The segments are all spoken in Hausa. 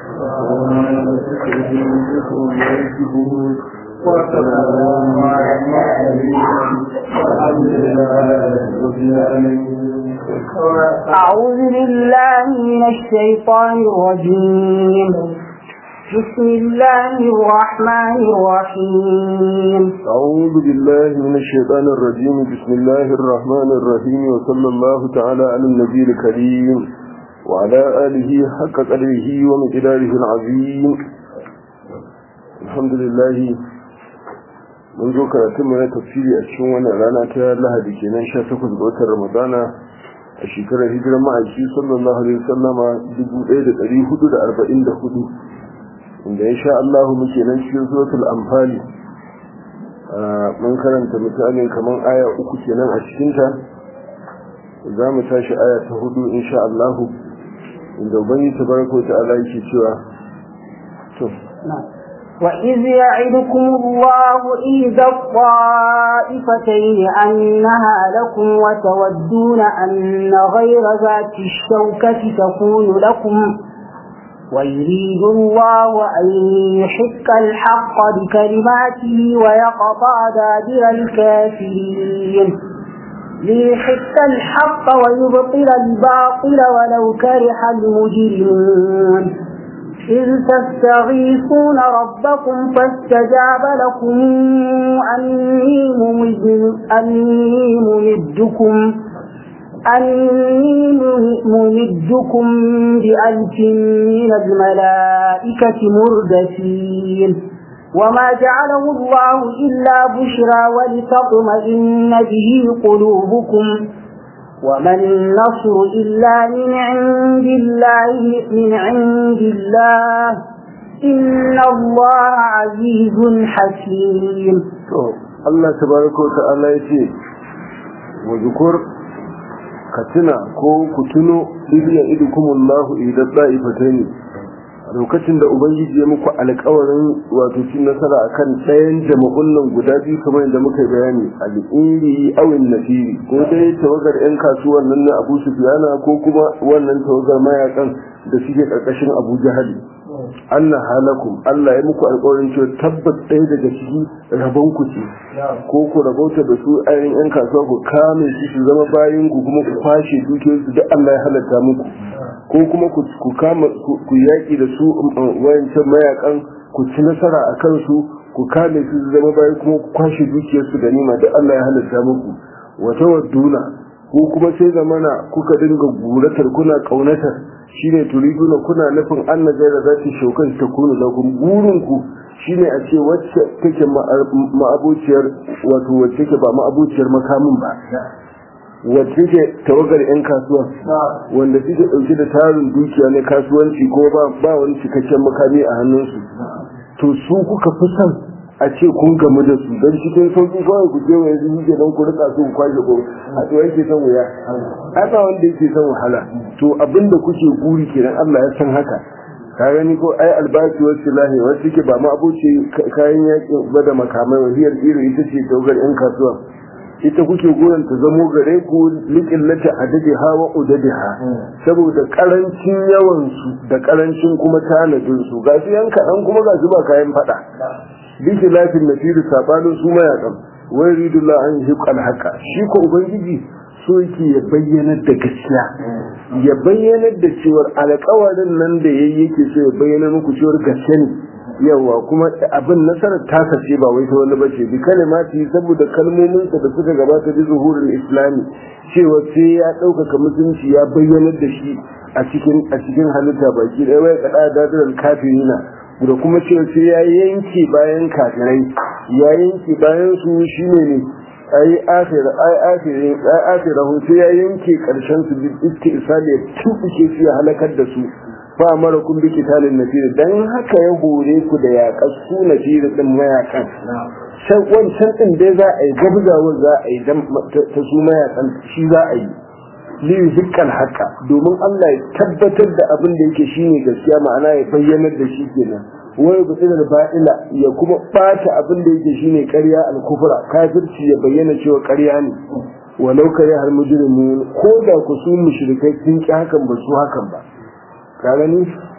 وسلام على المرسلين والحمد لله رب العالمين أعوذ بالله من الشيطان الرجيم بسم الله الرحمن الرحيم أعوذ بالله من الشيطان الرجيم بسم الله الرحمن الرحيم وصلى الله تعالى على النبي الكريم وعلى آله حق قدره ومقداره العظيم الحمد لله mun zo karatun na tafsiri a cikin wannan rana ta lahadi kenan 18 ga watan ramadana a shekarar hijirar ma'aiki sallallahu alaihi wasallama 1444 inda ya sha Allah muke nan cikin suratul anfali mun karanta misalin kaman aya uku kenan a cikin ta za mu tashi aya ta hudu insha Allah inda ubangi tabaraka ta'ala yake cewa to وإذ يعدكم الله إذا الطائفتين أنها لكم وتودون أن غير ذات الشوكة تكون لكم ويريد الله أن يحق الحق بكلماته ويقطع دابر الكافرين ليحق الحق ويبطل الباطل ولو كره المجرمون إذ تستغيثون ربكم فاستجاب لكم أني ممدكم أني ممدكم بألف من الملائكة مردفين وما جعله الله إلا بشرى ولتطمئن به قلوبكم وما النصر إلا من عند الله من عند الله إن الله عزيز حكيم الله تبارك وتعالى يتي وذكر كتنا كو كتنو إذ يئدكم الله إذا الطائفتين lokacin da ubangiji ya muku alƙawarin wato cin nasara akan ɗayan jama'un nan guda biyu kamar yadda muka yi bayani al'iri awin nasiri ko dai tawagar yan kasuwan nan na abu sufiyana ko kuma wannan tawagar mayakan da suke ƙarƙashin abu jahali Allah halakum Allah ya muku alƙawarin cewa tabbas ɗaya daga ciki rabon ku ce ko ku rabauta da su ayin yan kasuwa ku kame su su zama bayan ku kuma ku kwashe dukiyoyinsu duk Allah ya halatta muku ko kuma ku kama ku yaƙi da su wayancan mayakan ku ci nasara a kansu ku kame su zama bayan kuma ku kwashe dukiyarsu da nima da Allah ya halatta muku wata wadduna ko kuma sai zamana kuka dinga guratar kuna kaunatar shine turiduna kuna nufin Allah gaira za ta shaukan ta kuna da burin ku shine a ce wacce take ma'abociyar wato wacce take ba ma'abociyar makamin ba wacce ke tawagar 'yan kasuwa wanda suke ɗauke da tarin dukiya na kasuwanci ko ba wani cikakken makami a hannunsu to su kuka fi son a ce kun gamu da su don cikin sauƙi kawai ku je wa yanzu yake don ku rika su ku kwashe ko a to yake son wuya ai ba wanda yake son wahala to abinda kuke guri kenan Allah ya san haka ka gani ko ai albashi wasu lahi wasu ke ba ma abuce kayan yakin ba da makamai wahiyar iri ita ce tawagar 'yan kasuwa ita kuke goyon ta zamo gare ku likin lata adadi hawa udadi ha saboda karancin yawan su da karancin kuma tanadin su ga su yanka dan kuma ga su ba kayan fada biki lafin nasiru sabanin su mayakan wai ridullah an yi haka shi ko ubangiji so yake ya bayyana da gaskiya ya bayyana da cewar alƙawarin nan da yayi yake so ya bayyana muku cewar gaskiya ne yawa kuma abin nasarar tasa ce ba wai ta wani bace bi kalimati saboda kalmominsa da suka gabata bi zuhurul islami cewa sai ya ɗaukaka musulunci ya bayyana da shi a cikin a cikin halitta baki ɗaya wai kada dadiral kafirina da kuma cewa sai ya yanke bayan kafirai ya yanke bayan su shine ne ai akhira ai akhirin ai akhirahu sai ya yanke karshen su bi istisali ya tubuke su ya halakar da su fa mara kun bi kitalin nafir dan haka ya hore ku da yaƙar su nafir din mayakan sai wancan din dai za a yi gabzawa za a yi ta su mayakan shi za a yi li zikal haka domin Allah ya tabbatar da abin da yake shine gaskiya ma'ana ya bayyanar da shi kenan wai gutsir da ba'ila ya kuma bata abin da yake shine ƙarya al-kufra kafirci ya bayyana cewa ƙarya ne walau kare har mujrimun ko da ku su mushrikai sun ki hakan ba su hakan ba ka gani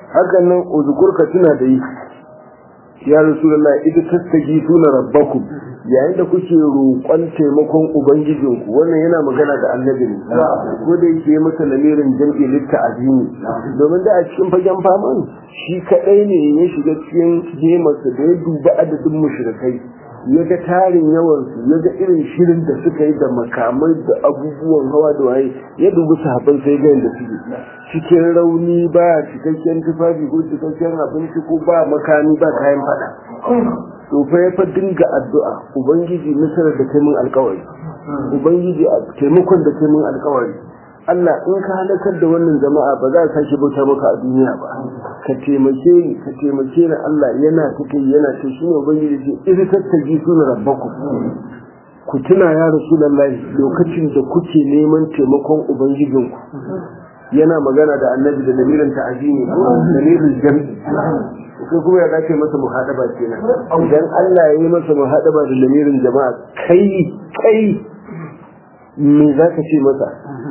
hakan nan uzkur ka tuna da yi ya rasulullah ita tattagi tuna rabbakum yayin da kuke roƙon taimakon ubangijinku wannan yana magana da annabi ne ko da yake yi masa lamirin jam'i litta azimi domin da a cikin fagen faman shi kadai ne ya shiga cikin jemarsa da ya duba adadin mushrikai ya ga tarin yawansu ya ga irin shirin da suka yi da makamai da abubuwan hawa da waye ya dubi sahabban sai ga yadda suke cikin rauni ba cikakken tufafi ko cikakken abinci ko ba makami ba kayan fada to fa ya fa dinga addu'a ubangiji nasarar da kai mun alkawari ubangiji taimakon da kai mun alkawari Allah in ka halakar da wannan jama'a ba za ka sake bauta maka a duniya ba ka taimake ni ka taimake ni Allah yana ta kai yana ta shine ubangiji ce idza tattaji suna rabbakum ku tuna ya rasulullahi lokacin da kuke neman taimakon ubangijinku yana magana da annabi da lamirin ta'azimi lamirin jam'i sai kuma ya dace masa muhadaba kenan idan Allah ya yi masa muhadaba da lamirin jama'a kai kai me za ka ce masa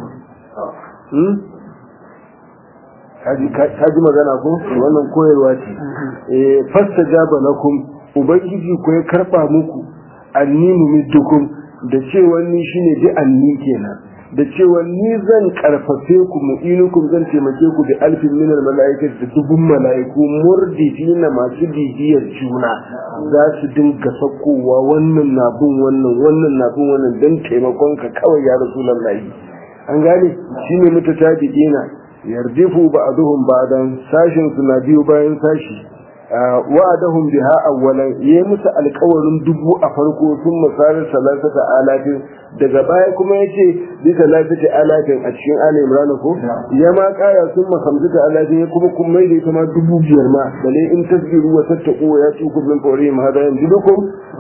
ka ji magana ko wannan koyarwa ce fasta jaba lakum ubangiji ko ya karba muku anni mumiddukum da cewa ni shine bi anni kenan da cewa ni zan karfafe ku mu'inukum zan taimake ku da alfin minar mala'ikar da dubun mala'iku murdifina masu bibiyar juna za su dinga sakowa wannan na bin wannan wannan na bin wannan don taimakon ka kawai ya rasulullahi an gane shine mutatabi'ina yardifu ba'duhum ba'dan sashin su na biyu bayan sashi wa'adahum biha awwalan yayi musu alƙawarin dubu a farko sun misalin salasata alatin daga baya kuma yace bi salasata alatin a cikin ali imran ko ya ma kara sun ma hamsata alatin ya kuma kun mai da ita ma dubu biyar ma bale in tasbiru wa tattaqu wa yatukum min fawrihim hada yanjidukum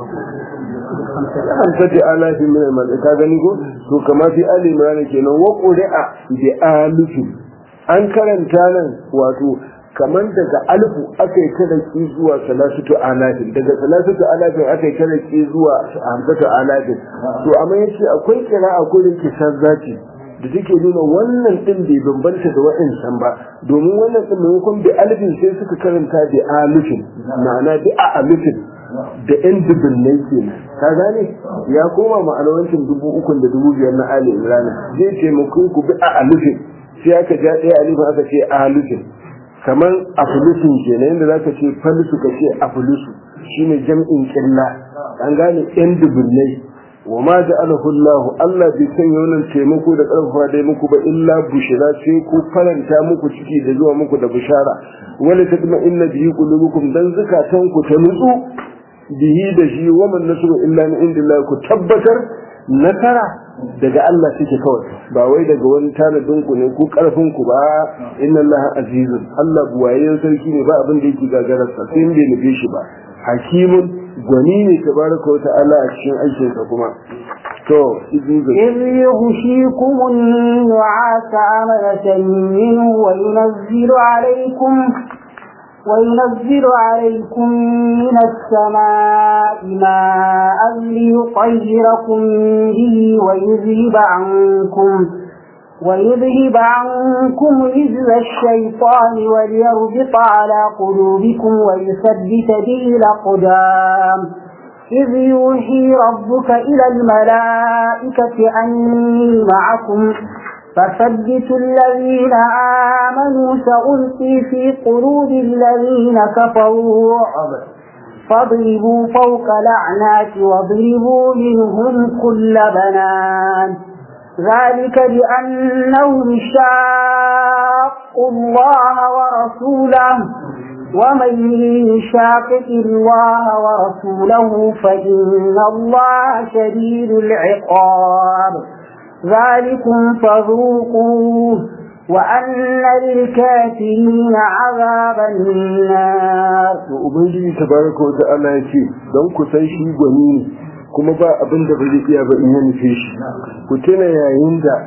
hamsati alatin min al ka gani ko to kama fi ali imran kenan wa qur'a bi alifin an karanta nan wato kamar daga alfu aka yi taraki zuwa salasatu alafin daga salasatu alafin aka yi taraki zuwa hamsatu alafin to amma yace akwai kira a gurin kisar zati da take nuna wannan din bai bambanta da wa'ansan ba domin wannan din maimakon bi alifin sai suka karanta bi alifin ma'ana bi a alifin da yan dubunnai kenan ka gane ya koma ma'anawancin dubu ukun da dubu biyar na ali imran zai taimako ku bi a alifin sai aka ja ɗaya alifin aka ce a alifin kamar afulusun kenan yadda zaka ce falisu ka ce afulusu shine jam'in killa an gane yan dubunnai wa ma ja'alahu Allah Allah bai sanya wannan taimako da karfafa dai muku ba illa bushira sai ku faranta muku ciki da zuwa muku da bushara wala tadma inna bihi qulubukum dan zakatan ku ta nutsu bihi da shi wa man nasru illa min indillah ku tabbatar nasara daga Allah take kawai ba wai daga wani tanadin ku ne ko karfin ku ba inna Allah azizun Allah buwayen sarki ne ba abin da yake gagararsa sai in bai nufe shi ba hakimun gwani ne tabaraka wa ta'ala a cikin aikin sa kuma to إذ يغشيكم النعاس أمنة منه وينزل عليكم وينزل عليكم من السماء ماء ليطهركم به ويذهب عنكم ويذهب عنكم رجز الشيطان وليربط على قلوبكم ويثبت به الأقدام إذ يوحي ربك إلى الملائكة أني معكم فثبتوا الذين آمنوا سألقي في قلوب الذين كفروا رعب فاضربوا فوق الأعناق واضربوا منهم كل بنان ذلك بأنهم شاقوا الله ورسوله ومن يشاقق الله ورسوله فإن الله شديد العقاب ذلكم فذوقوه وأن للكافرين عذاب النار ubangiji tabaraka wa ta'ala ya ce don ku san shi gwani ne kuma ba abin da ba zai iya ba in ya nufe shi ku tuna yayin da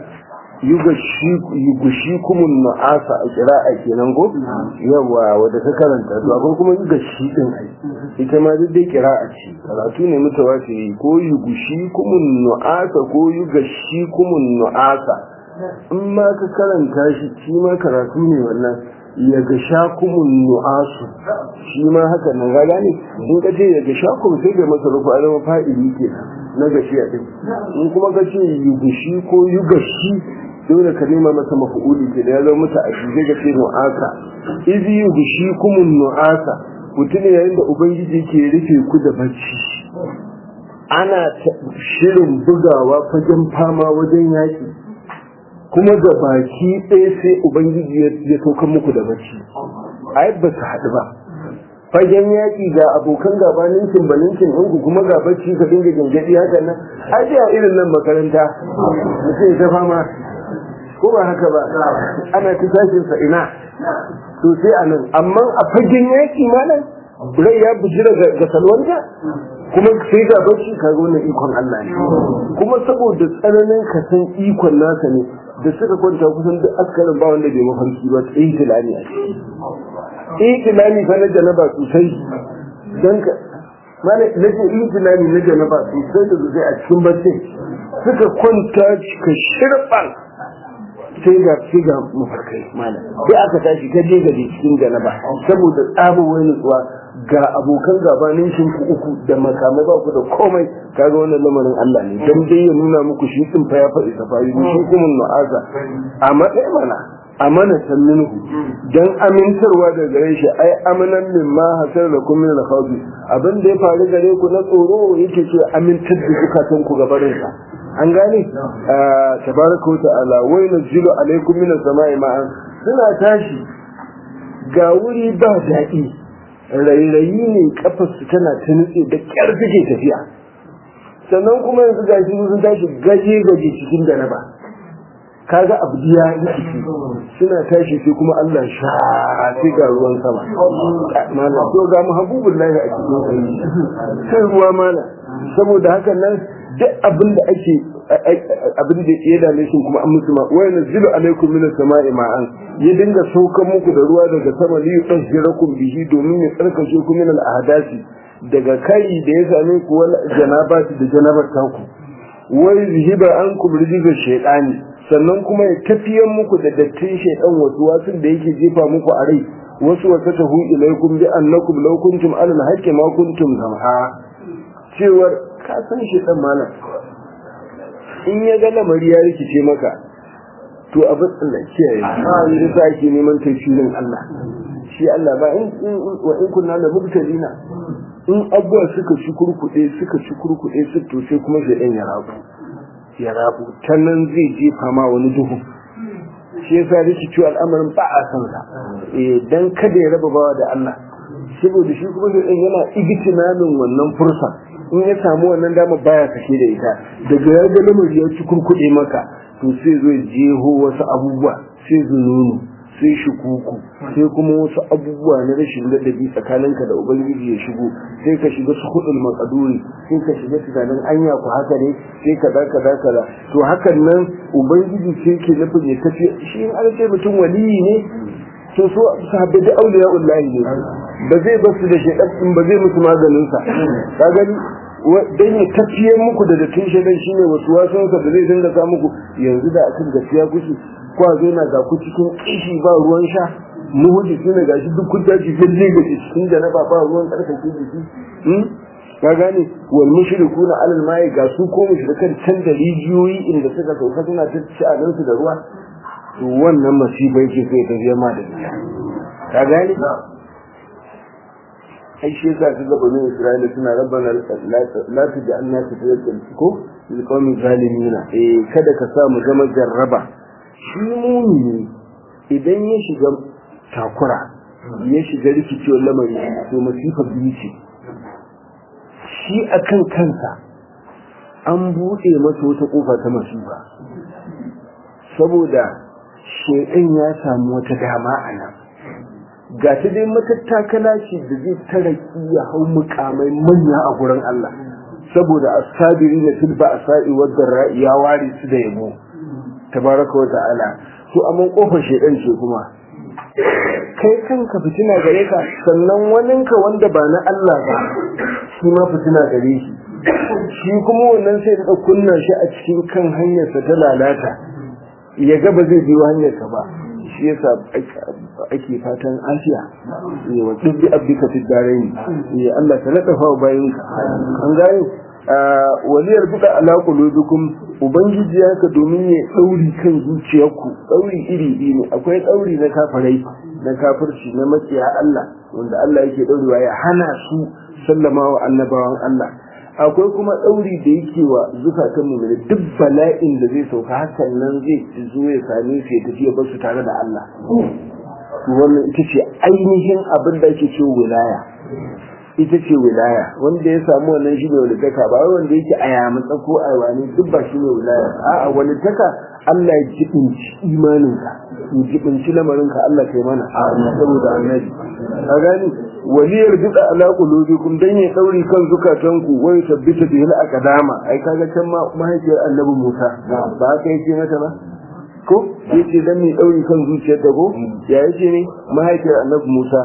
yugushi kumun na'asa a kira'a kenan ko yawa wadda ta karanta to akwai kuma yugashi din ai ita ma duk dai kira'a ce karatu ne mutawatiri ko yugushi kumun na'asa ko yugashi kumun na'asa in ma ka karanta shi shi ma karatu ne wannan ya ga shakumun nu'asu shi ma haka nan ga gane in ka ce ya ga shakum sai ga masa rufu alama fa'ili ke na gashiya din in kuma ka ce yugushi ko yugashi dole ka nema masa mafu'uli ke da ya zama mata a shi ga ce nu'asa izi yugushi kumun nu'asa mutum yayin da ubangiji ke rufe ku da bacci ana shirin bugawa fagen fama wajen yaki kuma da baki ɗaya sai ubangiji ya sauka muku da bacci ai ba su haɗu ba fagen yaƙi ga abokan gaba ninkin ba ninkin ɗinku kuma ga bacci ka dinga gangaɗi haka nan ai a irin nan makaranta mutum ta fama ko ba haka ba ana ta tashin sa ina to sai a nan amma a fagen yaƙi malam rai ya bujira ga salwanta kuma sai ga bacci ka ga wannan ikon Allah ne kuma saboda tsananin ka san ikon nasa ne da suka kwanta kusan duk askarin ba wanda bai mafarki ba tsayi tilani a ciki tsayi tilani fa na janaba sosai don ka mana na ce yi tilani na janaba sosai da sosai a cikin bacci suka kwanta ka shirɓan sai ga sai ga mafarkai malam sai aka tashi ka je gaje cikin janaba saboda tsabo wani nutsuwa ga abokan gabanin ku uku da makamai ba ku da komai kaga wannan lamarin Allah ne dan dai ya nuna muku shi din fa ya faɗi safari shi kuma nu'aza amma dai mana amana san minhu dan amintarwa da gare shi ai amanan min ma hasar da kun min al-khawfi abin da ya faru gare ku na tsoro yake ce amintar da zukatan ku gabarin sa an gane tabaraka wa ta'ala wa yanzilu alaikum min as-sama'i ma'an suna tashi ga wuri ba daɗi rairayi ne kafarsu tana ta nutse da kyar suke tafiya sannan kuma yanzu ga shi sun tashi gaje gaje cikin da ba kaga abu ya rikici suna tashi sai kuma Allah sha sai ga ruwan sama mana to ga mu habubullahi a cikin sai sai ruwa mana saboda hakan nan duk abin da ake abin da ya dame shi kuma an musu ma wa yanzilu alaikum minas sama'i ma'an ya dinga saukan muku da ruwa daga sama li yudhhirakum bihi domin ya tsarkake ku min al-ahdasi daga kai da ya same ku wal janabati da janabar taku wa yuzhiba ankum rijza shaytani sannan kuma ya tafiyan muku da dattin shaytan wasu wasu da yake jefa muku a rai wasu wata tahu ilaikum bi annakum law kuntum ala al-haqqi ma kuntum samha cewar ka san shaytan malam in ya ga lamari ya rikice maka to abin Allah kiyaye yi da sa ake neman tafsirin Allah shi Allah ba in wa in kunna la mubtalina in abuwa suka ci kurkuɗe suka ci kurkuɗe su to sai kuma shaidan ya rabu ya rabu ta nan zai jefa ma wani duhu shi yasa rikici al'amarin ba a san sa eh dan kada ya raba bawa da Allah saboda shi kuma shaidan yana igitinamin wannan fursa in ya samu wannan dama baya kashe da ita daga ya ga lamari ya ci kurkuɗe maka to sai zo jeho wasu abubuwa sai zununu sai shukuku sai kuma wasu abubuwa na rashin ladabi tsakaninka da ubangiji ya shigo sai ka shiga su hudul makaduri sai ka shiga tunanin anya ku haka ne sai ka da kaza kaza to hakan nan ubangiji sai ke nufin ya tafi shi in an ce mutum waliyi ne to so sahabbai da auliya ullahi ne ba zai basu da shaidan ba zai musu maganin sa ka gani dan ya tafiye muku da dattin shaidan shine wasu wasan sa da zai dinga sa muku yanzu da akan gaskiya kuke ko a zo na ga ku cikin kishi ba ruwan sha muhudi shine gashi duk kun tashi fille ga cikin da na ba ba ruwan karkake jiki ka gane wal mushrikuna alal mai ga su ko mushrikan can da rijiyoyi inda suka sauka suna ta ci su da ruwa to wannan masibai ke sai ta zama da ita ka gane ai shi yasa kaga bani Isra'ila suna rabbana la taj'alna fitnatan ko lil qawmi zalimin eh kada ka sa mu zama jarraba shi mumini idan ya shiga takura ya shiga rikicewar lamari to masifa biyu ce shi akan kansa an buɗe masa wata ƙofa ta masifa saboda shekan ya samu wata dama a nan ga ta dai matattakala ce da zai taraki ya hau mukamai manya a gurin Allah saboda asabiri na tilba asa'i wadda ya ware su da yabo tabaraka wa ta'ala to amma kofar shedan ce kuma kai kanka fitina gare ka sannan waninka wanda ba na Allah ba shi ma fitina gare shi shi kuma wannan sai da kunna shi a cikin kan hanyarsa ta lalata ya ga ba zai biyo hanyarsa ba shi yasa ake fatan afiya eh wa dubbi abdika fi darain eh Allah ta ladafa wa bayinka an gane waliyar bida ala qulubikum ubangiji haka domin ya dauri kan zuciyarku dauri iri iri ne akwai dauri na kafirai na kafirci na makiya Allah wanda Allah yake daurewa ya hana su sallama wa annabawan Allah akwai kuma ɗauri da yake wa zukatan mu duk bala'in da zai sauka hakan nan zai zo ya same su ya tafi ya bar su tare da Allah wannan ita ce ainihin abin da ake ce wilaya ita ce wilaya wanda ya samu wannan shi ne walitaka ba wai wanda yake a yamutsa ko a wani duk ba shi ne wilaya a'a walitaka Allah ya jibinci imaninka ya jibinci lamarinka Allah kai mana saboda annabi ka gani waliyar duka ala qulubikum dan ya dauri kan zukatanku wa tabbita bihi al-aqdama ai kaga can ma mahaifiyar annabi Musa ba haka yake mata ba ko yace dan ne dauri kan zuciyar ta ko ya yace ne mahaifiyar annabi Musa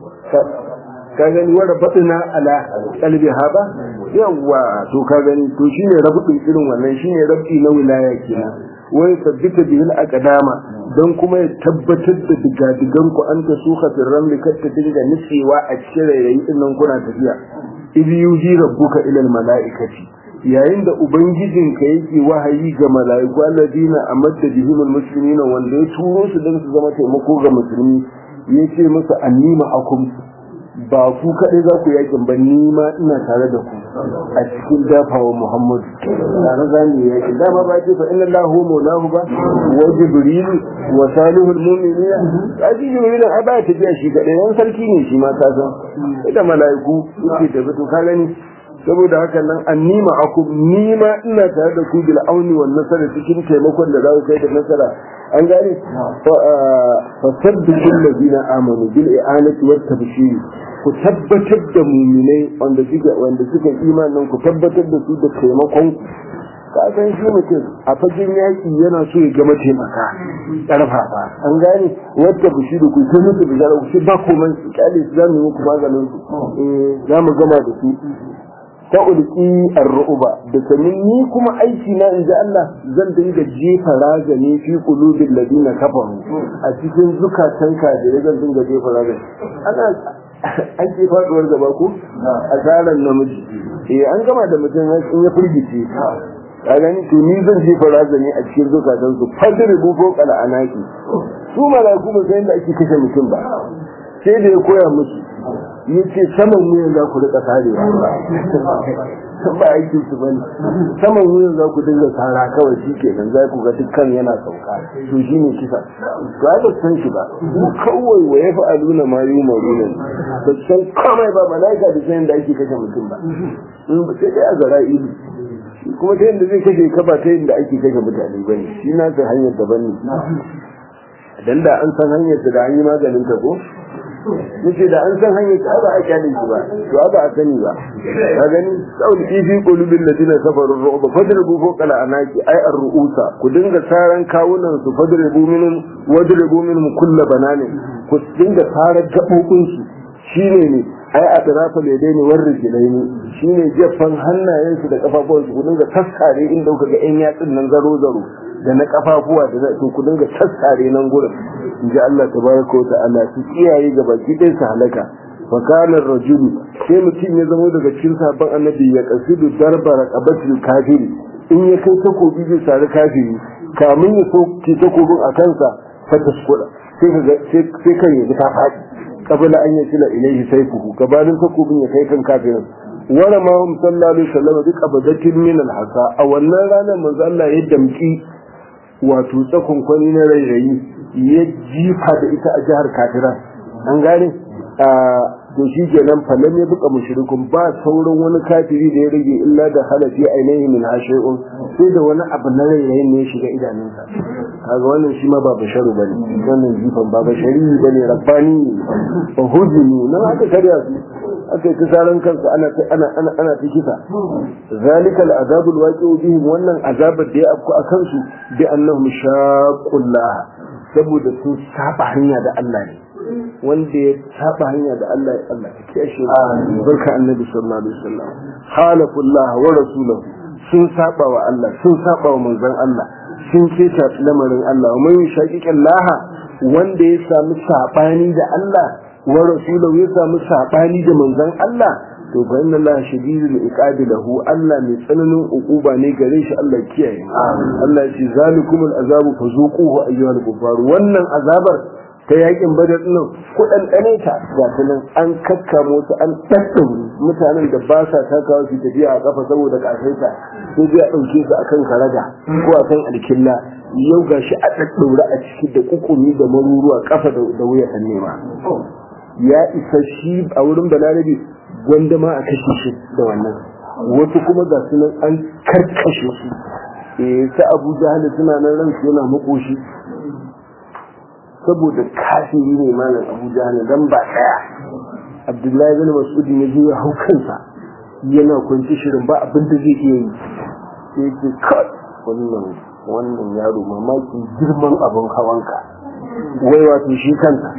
ka gani wanda batina ala qalbi haba yawa to ka gani to shine rabu irin wannan shine rabi na wilaya kenan wai tabbita bihi al-aqdama don kuma ya tabbatar da digadigan ku an ta suka firran likar ta dinga nutsewa a cikin rayayi din nan kuna tafiya idh yuji rabbuka ila al-mala'ikati yayin da ubangijinka yake wahayi ga mala'iku alladina amadda bihim al-muslimina wanda ya turo su don su zama taimako ga musulmi yace musu annima akum ba ku kaɗai za ku yakin ba ni ma ina tare da ku a cikin dafawa Muhammad tare za mu yakin dama ba ce fa inna Allahu maulahu ba wa jibril wa salihul mu'minina a ji jibril ai ba ta biya shi kaɗai yan sarki ne shi ma ka san ita mala'iku suke tafi to ka gani saboda haka nan annima akum ni ma ina tare da ku bil auni wan nasara cikin taimakon da za ku kai da nasara an gane fa sabbitul ladina amanu bil i'anati wat tabshir ku tabbatar da muminai wanda suka wanda suka imanin ku tabbatar da su da taimakon ka san shi mutum a fagen yaki yana so ya gama taimaka karfafa an gane wadda ku shi da ku sai mutu da ku shi ba komai su kyale su zamu yi muku maganin su eh zamu gama da su ta ulki ar-ru'ba da sanin ni kuma aiki na inji Allah zan dinga jefa razani fi qulubil ladina kafaru a cikin zukatan kafirai zan dinga jefa razani ana an ce faduwar gaba ko a tsarin namiji eh an gama da mutum in ya firgice ka gani to ni zan jefa razani a cikin zukatan su fadri bu ko kala anaki su malaiku ba sai da ake kashe mutum ba sai da ya koya musu yace saman wuyan za ku rika karewa ba aikin su bane saman wuyan za ku dinga tsara kawai shi kenan za ku ga dukkan yana sauka to shi ne kisa to ai ba san shi ba kawai wa ya fa'aluna ma yi maruna ba san komai ba malaika da sanin da ake kashe mutum ba in ba sai dai a zara ido kuma ta yadda zai kashe ka ba ta yadda ake kashe mutane bane shi na ta hanyar daban ne dan da an san hanyar da an yi maganin ta ko yace da an san hanyar ta ba a kyalin shi ba to ba a sani ba ka gani saul fi qulubil ladina kafaru ru'ba fadribu fawqa al-anaki ay ar-ru'usa ku dinga saran kawunan su fadribu minhum wadribu minhum kull bananin ku dinga saran gabobin su shine ne ai a tarafa ledai ne war rijilaini shine jeffan hannayen su da kafafuwan su ku dinga taskare inda kuka ga yan yatsun nan zaro zaro da na kafafuwa da na ku dinga taskare nan gurin in ji Allah tabaraka wa ta'ala su kiyaye ga baki ɗaya su halaka fa kana rajulu sai mutum ya zama daga cikin sabon annabi ya kasidu darba raqabatil kafiri in ya kai takobi zai sari kafiri kamun ya soke takobin a kansa fa taskuda sai ka sai kan ya ta faɗi qabla an yasila ilayhi sayfuhu gabanin takobin ya kai kan kafirin wala ma hum sallallahu alaihi wasallam bi qabdatin min al-hasa a wannan ranar manzo Allah ya damki wato tsakon kwani na rairayi ya jifa da ita a jihar kafiran an gane to shi kenan fallan ya buka mushrikun ba sauran wani kafiri da ya rage illa da halafi ainihi min hashi'un sai da wani abu na rairayin ne ya shiga idanunsa kaga wannan shi ma ba basharu bane wannan jifan ba bashari bane rabbani ba hujumi nan aka karya su aka yi kisaran kansu ana ana ana ana ta kisa zalika al'azabul waqi'u bihim wannan azabar da ya afku a kansu bi annahum shaqqullah saboda sun saba hanya da Allah ne wanda ya saba hanya da Allah ya Allah ya kiyashe barka annabi sallallahu alaihi wasallam halafullah wa rasuluhu sun saba wa Allah sun saba wa manzon Allah sun keta lamarin Allah wa man yushaqiqi Allah wanda ya samu sabani da Allah wa rasulahu ya samu sabani da manzon Allah to fa inna Allah shadidul iqabi lahu Allah mai tsananin uquba ne gare shi Allah kiyaye Allah ya ce zalikumul azabu fazuquhu ayyuhal kuffar wannan azabar ta yakin badar nan ku ɗanɗane ta ga ta nan an kakkamo su an ɗaɗɗaure mutanen da ba sa takawa su tafiya a kafa saboda kasaita sai dai a ɗauke su akan karaga ko akan alkilla yau ga shi a ɗaɗɗaure a ciki da kukumi da maruruwa kafa da wuya ta nema ya isa shi a wurin balarabe gwanda ma a kashe shi da wannan wasu kuma ga su nan an karkashe su eh ta abu jahal suna nan ransu yana makoshi saboda kafiri ne malam abu jahal dan ba daya abdullahi bin mas'ud ne ya ya hau kansa yana kwanci shirin ba abin da zai iya yi sai ce kai wannan wannan yaro mamakin girman abin hawanka wai wato shi kansa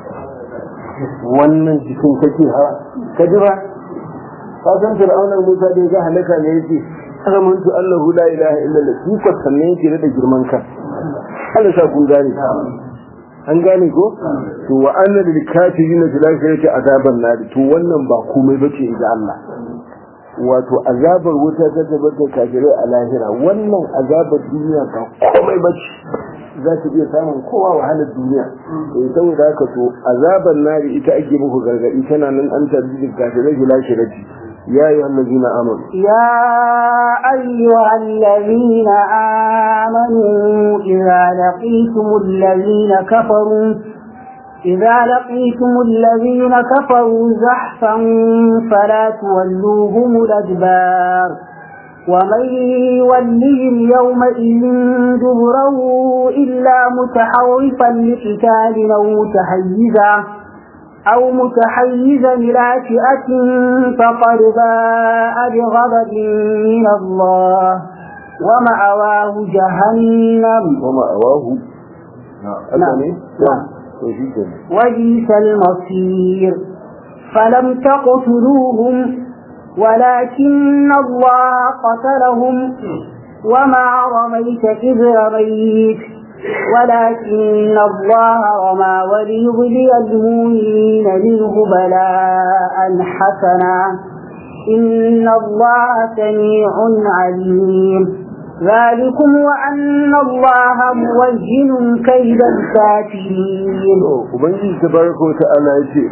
wannan jikin kake hawa ka ji ba ka san fir'aunar musa da ya ga halaka ne yake amantu allahu la ilaha illa allah shi ko sannan yake da girman kan Allah sa kun gane an gane ko to wa anna lil kafirin fil akhirati azaban nar to wannan ba komai bace inda Allah wato azabar wuta ta tabbata kafirai a lahira wannan azabar duniya ba komai bace za ta iya samun kowa wahalar duniya to saboda haka to azabar nari ita ake muku gargadi tana nan an tarbi kafirai fil akhirati يا أيها الذين آمنوا يا أيها الذين آمنوا إذا لقيتم الذين كفروا إذا لقيتم الذين كفروا زحفا فلا تولوهم الأدبار ومن يولهم يومئذ دبره إلا متحوفا لقتال أو متحيزا أو متحيزا إلى فئة فقد باء بغضب من الله ومأواه جهنم ومأواه نعم نعم وبئس المصير فلم تقتلوهم ولكن الله قتلهم وما رميت إذ رميت ولكن الله رمى وليبلي المؤمنين منه بلاء حسنا إن الله سميع عليم ذلكم وأن الله موجن كيد الكافرين وبنجي تبارك وتعالى يتي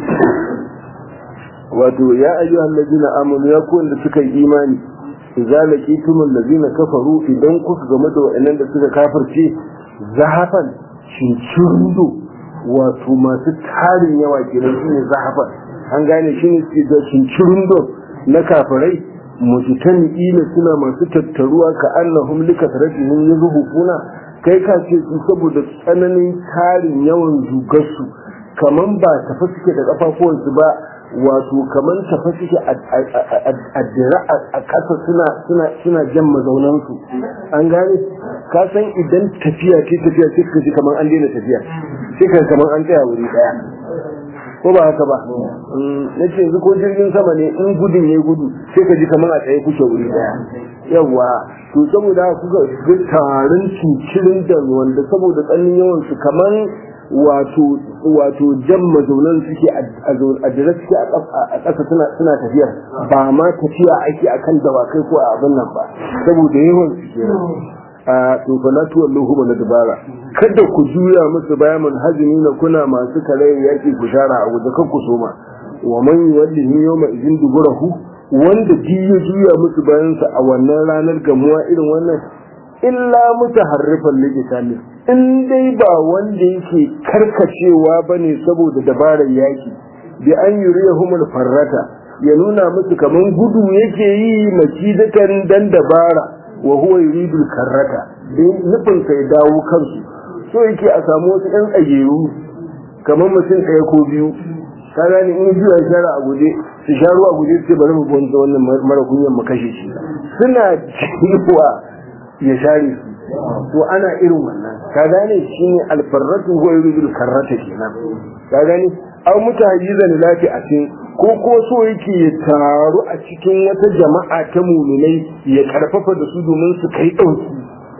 wato ya ayyuhal ladina amanu ya ku da suka yi imani idza laqitum allazina kafaru idan kuka game da waɗannan da suka kafirce zahafan cincirindo wato masu tarin yawa kenan shi ne zahafan an gane shi ne su da cincirindo na kafirai mujitani ila suna masu tattaruwa ka annahum likasratihim yazhufuna kai ka ce su saboda tsananin tarin yawan zugarsu kaman ba tafi suke da kafafuwansu ba wato kaman tafi suke a dira a ƙasa suna jan mazaunansu an gane ka san idan tafiya ce tafiya sai ka ji kaman an daina tafiya sai ka kaman an tsaya wuri daya ko ba haka ba na ce yanzu ko jirgin sama ne in gudun ya gudu sai ka ji kaman a tsaye kuke wuri daya yawa to saboda kuka ga tarin cincirin da wanda saboda tsanin yawan su kaman wato wato jan mazaunan suke a jira suke a ƙasa suna tafiya ba ma tafiya ake akan dawakai ko a abin nan ba saboda yawan su a to fa la tuwalluhu min dabara kada ku juya musu bayan manhajini na kuna masu kare yaki ku shara a guje kan ku soma wa man yuwallihi yawma idin duburahu wanda ji ya juya musu bayan sa a wannan ranar gamuwa irin wannan illa mutaharrifan liqitali in dai ba wanda yake karkacewa bane saboda dabarar yaki bi an yuriyahumul farrata ya nuna musu kaman gudu yake yi makidatan dan dabara wa huwa yuridul karrata nufin kai dawo kansu so yake a samu wasu ɗan tsageru kamar mutum ɗaya ko biyu ka gane in juya shara a guje su sha ruwa a guje su ce bari mu bonta wannan mara kunyan mu kashe shi suna cewa ya share su to ana irin wannan ka gane shine alfarratu huwa yuridul karrata kenan ka gane aw mutahayyizan lati a cikin ko ko so yake ya taru a cikin wata jama'a ta muminai ya karfafa da su domin su kai ɗauki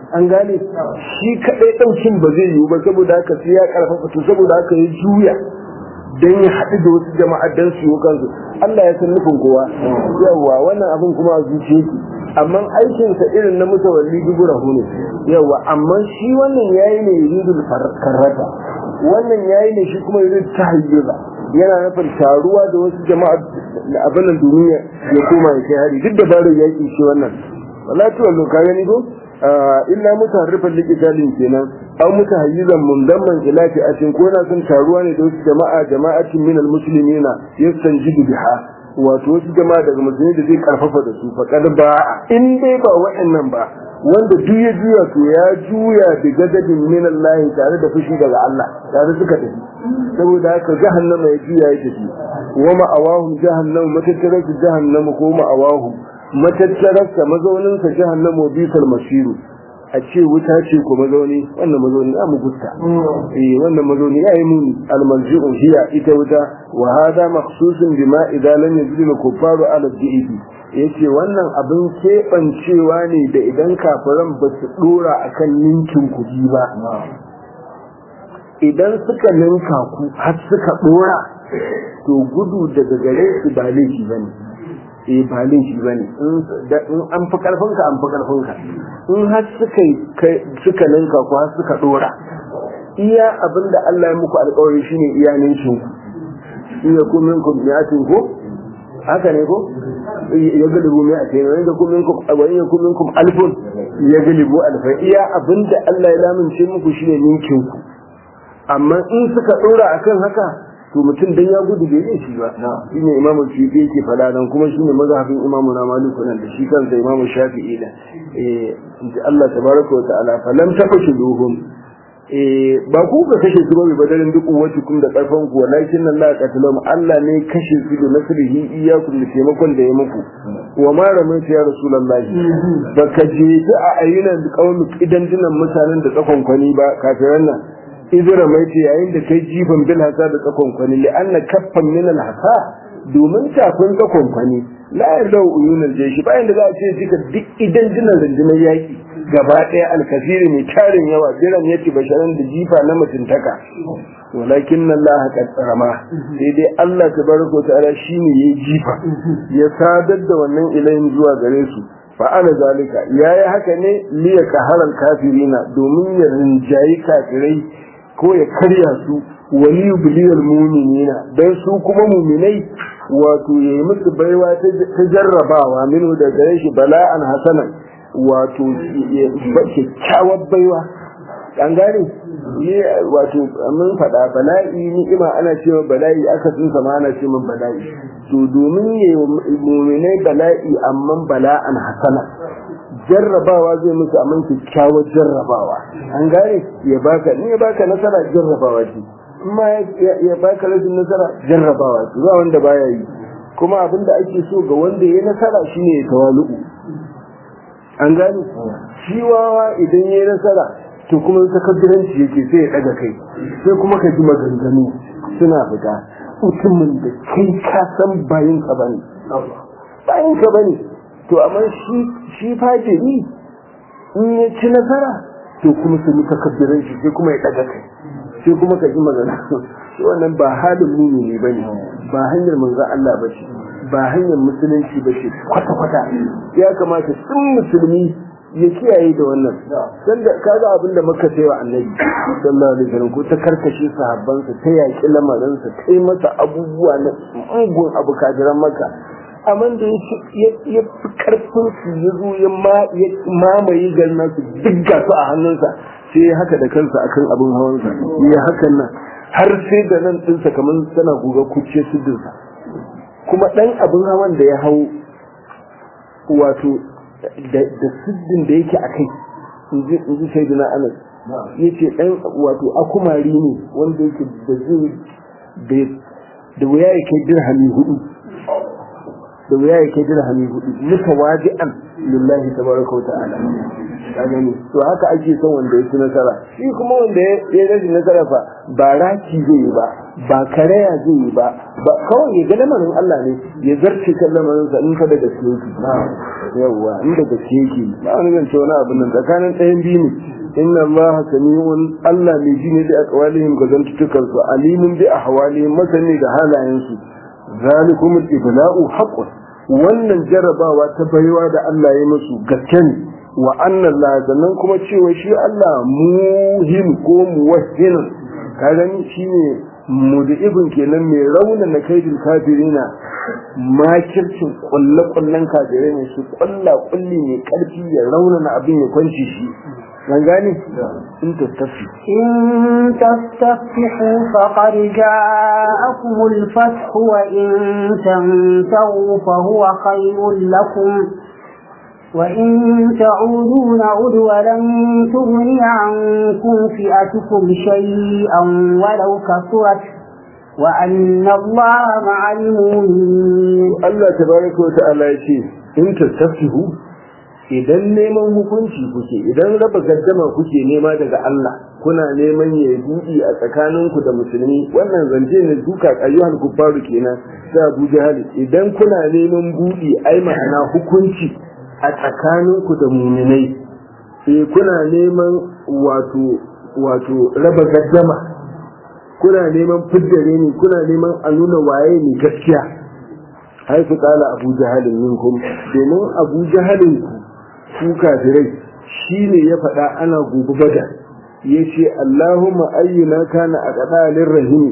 an gane shi kadai daukin ba zai yiwu ba saboda haka sai ya karfafa to saboda haka ya juya dan ya haɗu da wasu jama'a dan su yi kansu Allah ya san nufin kowa yawa wannan abin kuma a zuciya yake amma aikinsa irin na mutawalli duburahu ne yawa amma shi wannan yayi ne yuridul karrata wannan yayi ne shi kuma yurid tahayyuza yana nufin taruwa da wasu jama'a da abin duniya ya koma ya kai hari duk da baro yaki shi wannan wala to wallo ka gani ko illa mutaharrifan liqitalin kenan aw mutahayyizan mundamman ila fi'atin ko na son taruwa ne da wasu jama'a jama'atin min almuslimina yastanjidu biha wato wasu jama'a daga musulmi da zai karfafa da su faqad ba in dai ba wa'annan ba wanda duk ya juya to ya juya da gadadin min Allah tare da fushi daga Allah tare suka tafi saboda haka jahannama ya juya ya tafi wa ma'awahum jahannam matattarar jahannama ko ma'awahum matattararsa mazauninsa jahannama bisal masiru a ce wuta ce ko mazauni wannan mazauni ya mu gusta eh wannan mazauni ya yi muni almarji'u hiya ita wuta wa hada makhsusun bima idan lam yajid al-kuffaru ala dhi'i yace wannan abin keɓancewa ne da idan kafiran ba su dora akan ninkin kuɗi ba idan suka ninka ku har suka dora to gudu daga gare su ba laifi bane eh ba laifi bane in an fi karfin ka an fi karfin ka in har suka suka ninka ku har suka dora iya abinda Allah ya muku alƙawari shine iya ninkin ku in yakum minkum mi'atin ko haka ne ko ya galibu mai ake ne wanda kuma minkum wani ya kuma minkum alfun ya galibu alfa iya abinda Allah ya lamince muku shine ninkin ku amma in suka dora akan haka to mutum dan ya gudu bai yi shi ba shine imamu shafi'i yake fada nan kuma shine mazhabin imamu na maliku nan da shi kansa imamu shafi'i da eh Allah tabaraka wa ta'ala falam taqtuluhum eh ba ku ka kashe su ba badarin duk wacce kun da karfan ku walakin Allah qatalum Allah ne kashe su da nasrihi iyyakum da taimakon da ya muku wa ma ramaita ya rasulullahi baka je a ayyunan qaumi idan dinan mutanen da tsakon kwani ba kafiran nan idra mai ce yayin da kai jifan bil hasa da tsakon kwani li anna kaffan min al hasa domin tafin tsakon kwani la yarau uyunal jeshi bayan da za a ce jika duk idan dinan rundunar yaki gaba ɗaya alkasiri mai tarin yawa jiran ya ce basharan da jifa na mutuntaka walakin nan la haka tsarama sai dai Allah ta baraka ta'ala shine ya jifa ya sadar da wannan ilayin zuwa gare su fa'ala zalika yayi haka ne liya kaharal kafirina domin ya rinjayi kafirai ko ya karya su wali yubliyal mu'minina dan su kuma mu'minai wato yayi musu baiwa ta jarrabawa minu da gare shi bala'an hasanan wato kyakkyawar baiwa an gane wato mun faɗa bala'i ni'ima ana cewa bala'i aka sun sama ana cewa bala'i to domin ya muminai bala'i amma bala'an hasana jarrabawa zai musu amma kyakkyawar jarrabawa an gane ya baka ni ya baka nasara jarrabawa ce amma ya baka rashin nasara jarrabawa ce ba wanda baya yi kuma abin da ake so ga wanda ya nasara shine ya tawalu'u an gane shi wawa idan ya nasara to kuma takadduranci yake sai ya daga kai sai kuma ka ji maganganu suna fita mutumin da kai ka san bayin ka bane bayin ka bane to amma shi shi fajiri in ya ci nasara to kuma sai takadduranci sai kuma ya daga kai sai kuma ka ji maganganu wannan ba halin mumini bane ba hanyar manzo Allah bace ba hanyar musulunci ba ce kwata-kwata ya kamata sun musulmi ya kiyaye da wannan dan da kaga abin da muka sai wa annabi sallallahu alaihi wasallam ko ta karkashe sahabbansa ta yaki lamarinsa ta yi masa abubuwa na ungun abu kajiran maka amma da ya fi karfin su ya zo ya mamaye garin nasu duk gasu a hannunsa sai ya haka da kansa akan abin hawansa ya hakan nan har sai da nan ɗinsa kamar tana guga kuce siddinsa kuma ɗan abin hawan da ya hau wato da siddin da yake a kai in ji sai dina anas ya ce ɗan wato akumari ne wanda yake da zai da wuya ya kai dirhami hudu da wuya ya kai dirhami hudu nuka waji'an lillahi tabaraka wa ta'ala ka gani to haka ake son wanda ya ci nasara shi kuma wanda ya rage nasara fa ba raki zai yi ba ba karaya zai yi ba ba kawai ya ga lamarin Allah ne ya zarce kan lamarin sa in ka da gaske yake yawwa in da gaske yake ba wani zance wani abin nan tsakanin ɗayan biyu ne inna allaha sami'un Allah mai ji ne da aqwalihim ga zantukan su alimun bi ahwalihim masani da halayen su zalikum al-ibla'u haqqun wannan jarabawa ta baiwa da Allah ya musu gaske ne wa anna Allah sannan kuma cewa shi Allah muhim ko muwahhin ka gani shine mudibin kenan mai raunana kaidin kafirina makircin kulle-kullen kafirai ne su kulla kulli mai karfi ya raunana abin ya kwanci shi من gane in tastafi إن تستفتحوا فقد جاءكم الفتح وإن تنتهوا فهو خير لكم وإن تعودوا نعد ولن تغني عنكم فئتكم شيئا ولو كثرت وأن الله مع المؤمنين الله تبارك وتعالى يقول إن تستفتحوا idan neman hukunci kuke idan raba gaddama kuke nema daga Allah kuna neman ya buɗi a tsakaninku da musulmi wannan zance ne duka ayyuhal kuffaru kenan sai Abu Jahal idan kuna neman buɗi ai ma'ana hukunci a tsakaninku da muminai eh kuna neman wato wato raba gaddama kuna neman fiddare ne kuna neman a nuna waye ne gaskiya haifu kala Abu Jahalin minkum domin Abu Jahalin ku kafirai shi ne ya faɗa ana gobe bada ya ce Allahumma ayyuna kana a ƙaɗalin rahimi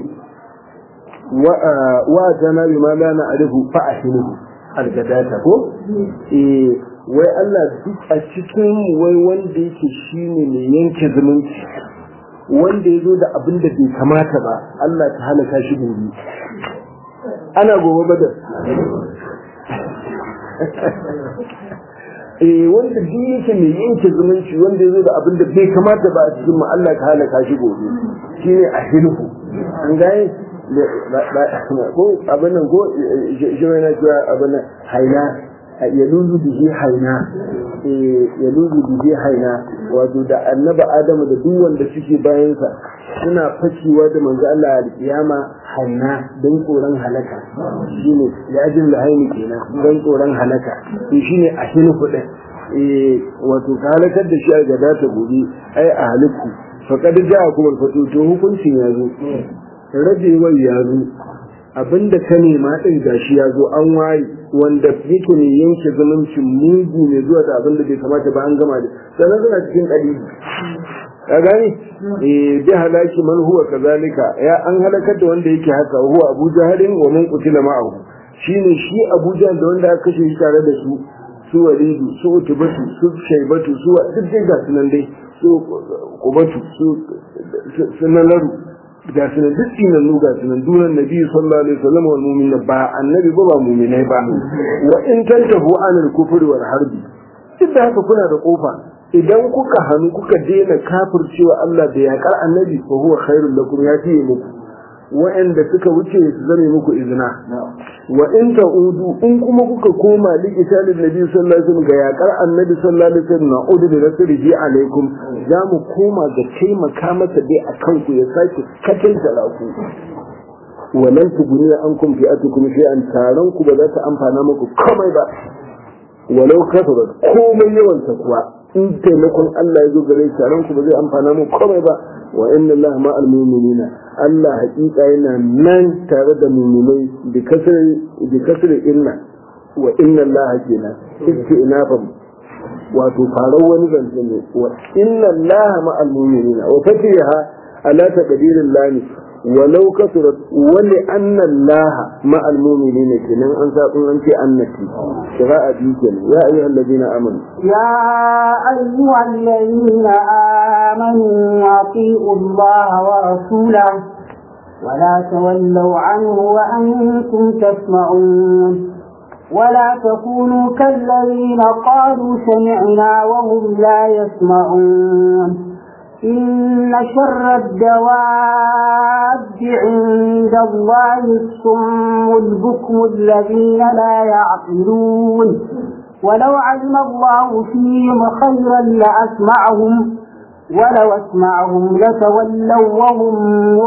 wa tana bi ma lana arifu fa ahinu algadata ko eh wai Allah duk a cikin wai wanda yake shine mai yanke zumunci wanda ya zo da abin da bai kamata ba Allah ta halaka shi gobe ana gobe badar eh wanda duk yake mai yanke zumunci wanda ya zo da abin da bai kamata ba a cikin mu Allah ka halaka shi gobe shine a hilfu an gane ko abin nan ko shi na cewa abin nan haina ya luzu bihi haina ya luzu bihi haina wato da annaba adamu da duk wanda suke bayansa suna fakewa da manzo Allah a kiyama haina don tsoron halaka shine ya jin lahaini kenan don tsoron halaka to shine a hilfu din eh wato ka halakar da shi a gada ta gobe ai a haliku faqad ja'a kuma fatu to hukuncin ya zo rabewar ya zo abinda ka nema din gashi ya zo an waye wanda yake ne yanke zumuncin mugu ne zuwa da abinda bai kamata ba an gama da sannan suna cikin kalibi ka gani eh bi halaki man huwa kazalika ya an halakar da wanda yake haka huwa Abu Jahalin wa man qutila ma'ahu shine shi Abu Jahal da wanda aka kashe shi tare da su su Walidu su Utbatu su Shaybatu su duk dai ga sunan dai su Qubatu su sunanaru ga sunan duk tsinannu ga sunan dunan Nabi sallallahu alaihi wasallam wal mu'minin ba annabi ba ba mu'minai ba wa in tantahu anil kufri wal harbi duk da haka kuna da kofa idan kuka hannu kuka daina kafircewa Allah da yaƙar annabi fa huwa khairul lakum ya fiye muku wa'anda suka wuce su zame muku izina wa in ta'udu in kuma kuka koma li isalin nabi sallallahu alaihi wasallam ga yaƙar annabi sallallahu alaihi wasallam na'udu bi nasrihi alaikum za mu koma ga taimaka masa dai akan ku ya sake katinta ku walan tuguniya an kun fi'atukum shay'an taron ku ba za ta amfana muku komai ba walau kasarat komai yawan ta kuwa in taimakon Allah ya zo gare shi ranku ba zai amfana mu komai ba wa inna Allah ma al mu'minina Allah hakika yana nan tare da mu'minai bi kasri bi kasri inna wa inna Allah kenan istinafam wato farar wani zance ne wa inna Allah ma al mu'minina wa fatiha ala taqdirin lani ولو كثرت ولأن الله مع المؤمنين كنا أنت أنت أنتي قراءة ديكنا يا أيها الذين آمنوا يا أيها الذين آمنوا أطيعوا الله ورسوله ولا تولوا عنه وأنتم تسمعون ولا تكونوا كالذين قالوا سمعنا وهم لا يسمعون إن شر الدواب عند الله الصم البكم الذين لا يعقلون ولو علم الله فيهم خيرا لأسمعهم ولو أسمعهم لتولوا وهم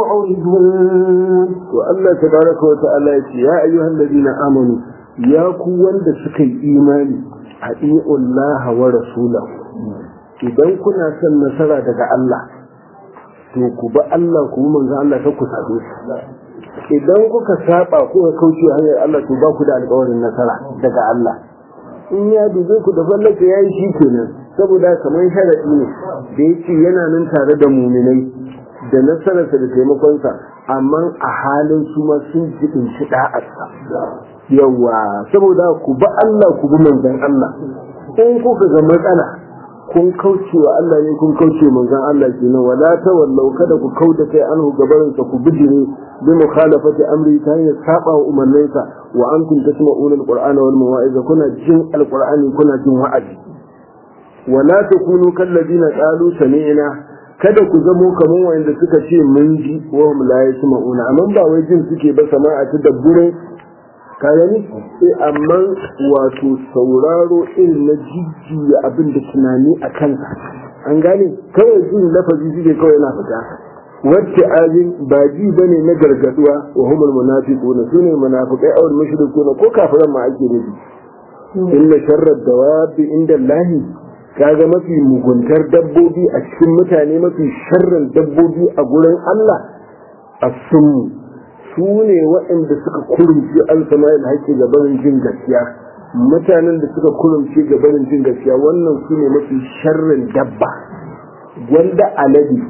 معرضون والله تبارك وتعالى يا أيها الذين آمنوا يا قوة سكي إيماني أطيعوا الله ورسوله idan kuna son nasara daga Allah to ku ba Allah ku manzo Allah ta ku sabe idan kuka saba kuka kauce hanyar Allah to ba ku da alƙawarin nasara daga Allah in ya dube ku da fallaka yayi shi kenan saboda kamar sharadi ne da yake yana nan tare da muminai da nasararsa da taimakonsa amma a halin su ma sun jibin shi da'arsa yawa saboda ku ba Allah ku bi manzon Allah in kuka ga matsala kun kauce wa Allah ne kun kauce manzon Allah kenan wala tawallau kada ku kauda kai anhu gabarin ku bijire bi mukhalafati amri ta hanyar saba wa umarninsa wa antum tasma'una alqur'ana wal mawa'iza kuna jin alqur'ani kuna jin wa'azi wala takunu kalladina qalu sami'na kada ku zamo kamar wanda suka ce mun ji wa hum la yasma'una amma ba wai jin suke ba sama'a ta dabbure ka gani sai amma wato sauraro irin na jijjiya abin da tunani a kansa an gane kawai jin lafazi shi ne kawai na fita wacce azin ba ji bane na gargaduwa wa humul munafiquna sune munafiqai awal mushrikuna ko kafiran ma ake nufi inna sharrad dawabi inda Allah kaga mafi muguntar dabbobi a cikin mutane mafi sharrin dabbobi a gurin Allah as-summu su ne waɗanda suka kurumce an sama da haƙƙi ga barin jin gaskiya mutanen da suka kurumce ga barin jin gaskiya wannan su ne mafi sharrin dabba wanda alade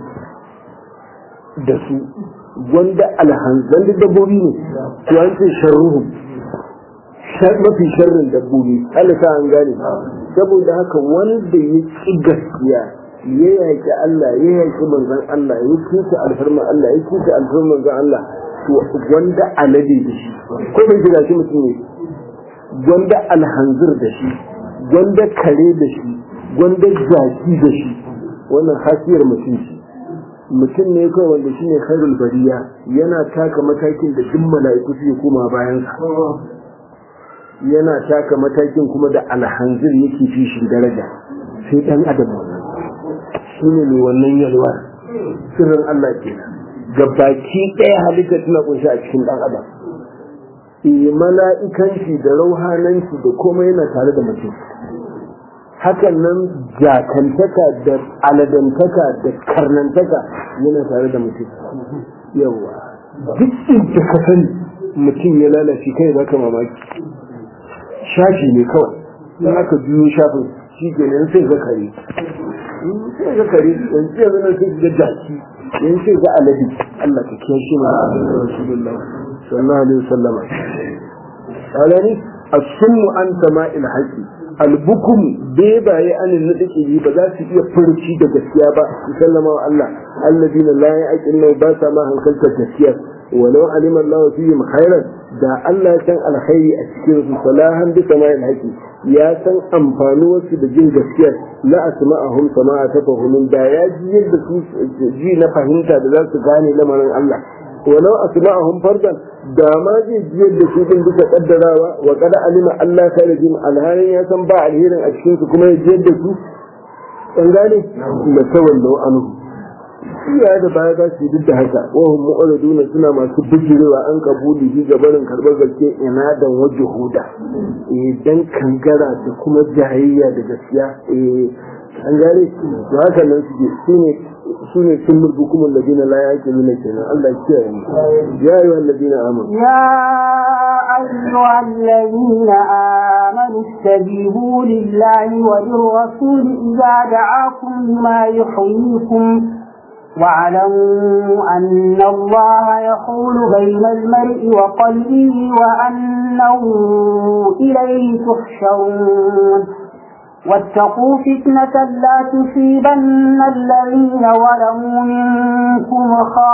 da su wanda alhanzan da dabbobi ne to an ce sharruhum mafi sharrin dabbobi alisa an gane saboda haka wanda ya ƙi gaskiya ya yaƙi Allah ya yaƙi manzon Allah ya kusa alfarma Allah ya kusa alfarma manzon Allah wanda alade da shi ko bai jira shi mutum ne wanda alhanzir da shi wanda kare da shi wanda jaki da shi wannan hasiyar mutum ce mutum ne kawai wanda shine khairul bariya yana taka matakin da duk mala'iku suke koma bayan sa yana taka matakin kuma da alhanzir yake fi shi daraja sai dan adam wannan shine mai wannan yalwa sirrin Allah kenan ga baki ɗaya halitta tana kunshi a cikin ɗan adam e mala'ikanci da rauhananci da komai yana tare da mutum hakan nan jakantaka da aladantaka da karnantaka yana tare da mutum yawa duk inda ka sani mutum ya lalace kai baka mamaki shafi ne kawai in aka biyo shafin shi ke nan sai ga kare sai ga kare yanzu yanzu nan sai ga jaki yanzu sai ga alade Allah ka kiyashe mu da Rasulullah sallallahu alaihi wasallam alani as-sunnu an sama'il haqi al-bukum bebaye anin nadike yi ba za su iya furuci da gaskiya ba sallama wa Allah alladina la ya'qiluna ba sa ma hankalta gaskiya walau alima Allah fihim khairan da Allah ya san alkhairi a cikin su salahan bi sama'il haqi ya san amfanuwarsu da jin gaskiya la asma'ahum sama'a tafahumin da ya ji yadda su ji na fahimta da za su gane lamarin Allah walau asma'ahum fardan da ma zai ji yadda su din bisa kaddarawa wa qad alima Allah khairu jin alhalin ya san ba alherin a cikin su kuma ya ji yadda su an gane la tawallu anhu iyaye da baya za su duk da haka wahum mu'raduna suna masu bijirewa an kabuli shi gabarin karɓar gaske ina dan waje huda eh dan kangara da kuma jayayya da gaskiya eh an gane to haka nan suke sune sune sun murgu kuma ladina la yaqiluna kenan Allah ya kiyaye mu ya ayyuhal ladina amanu يا أيها الذين آمنوا استجيبوا لله وللرسول إذا دعاكم لما يحييكم واعلموا أن الله يحول بين المرء وقلبه وأنه إليه تحشرون واتقوا فتنة لا تصيبن الذين ظلموا منكم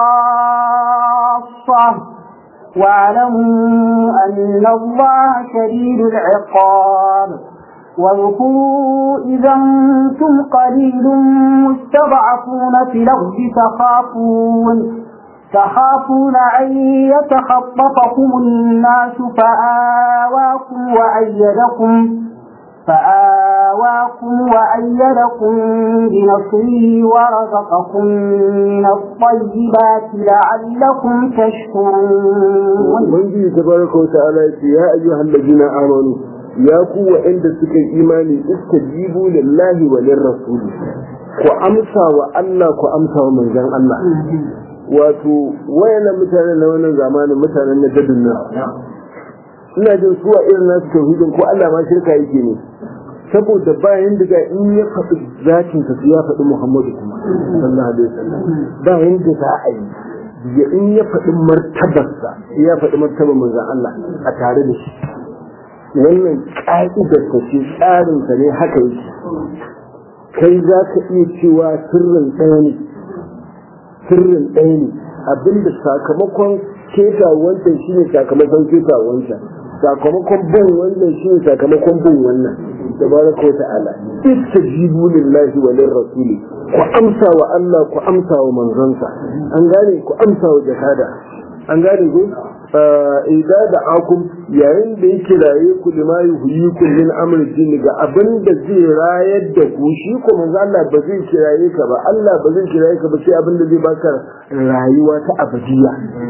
خاصة واعلموا أن الله شديد العقاب واذكروا إذا أنتم قليل مستضعفون في الأرض تخافون تخافون أن يتخطفكم الناس فآواكم وأيدكم فآواكم وأيدكم بنصره ورزقكم من الطيبات لعلكم تشكرون ubangiji tabaraka wa ta'ala yace ya ayyuhal ladina amanu ya ku wa'anda suka yi imani istajibu lillahi wa lirrasul ku amsa wa Allah ku amsa wa manzon Allah wato wayannan mutanen na wannan zamanin mutanen na dadin nan ina jin su a irin nasu tauhidin ko Allah ma shirka yake ne saboda bayan daga in ya faɗi zakin sa ya faɗi Muhammadu kuma sallallahu alaihi wasallam bayan da za a yi ya in ya faɗi martabarsa ya faɗi martabar manzon Allah a tare da shi wannan ƙa'idar ta ce tsarin sa ne haka yake kai za ka iya cewa sirrin ɗaya ne sirrin ɗaya ne abinda sakamakon keta wancan shine sakamakon keta wancan sakamakon bin wannan shine sakamakon bin wannan tabaraka wa ta'ala istajibu lillahi wa lirrasuli ku amsa wa Allah ku amsa wa manzansa an gane ku amsa wa jihada an gane ku idan da akum yayin da yake raye ku lima yuhyikum min amri din ga abin da zai rayar da ku shi ko manzo Allah ba zai kiraye ka ba Allah ba zai kiraye ka ba sai abin da zai baka rayuwa ta abadiya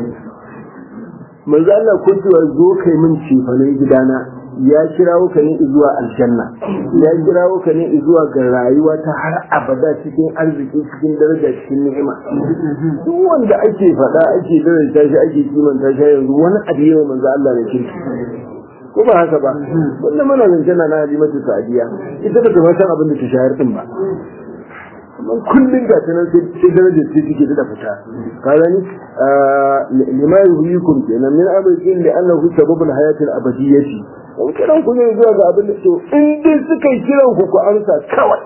manzo Allah ko cewa zo kai min cefanen gidana ya kirawo ka ne zuwa aljanna ya kirawo ka ne zuwa ga rayuwa ta har abada cikin arziki cikin daraja cikin ni'ima duk wanda ake faɗa ake daraja shi ake kimanta shi yanzu wani abu yawa manzo Allah ne kirki ko ba haka ba wannan mana zancen na halimatu sa'adiya ita ba ta ma san abin da ta shayar din ba amma kullum ga tanan sai darajar sai take da fita ka gani lima yuhyikum kenan min amrin li annahu sababul hayatil abadiyyati in kiran ku ne zuwa ga abin da to in dai suka yi kiran ku ku amsa kawai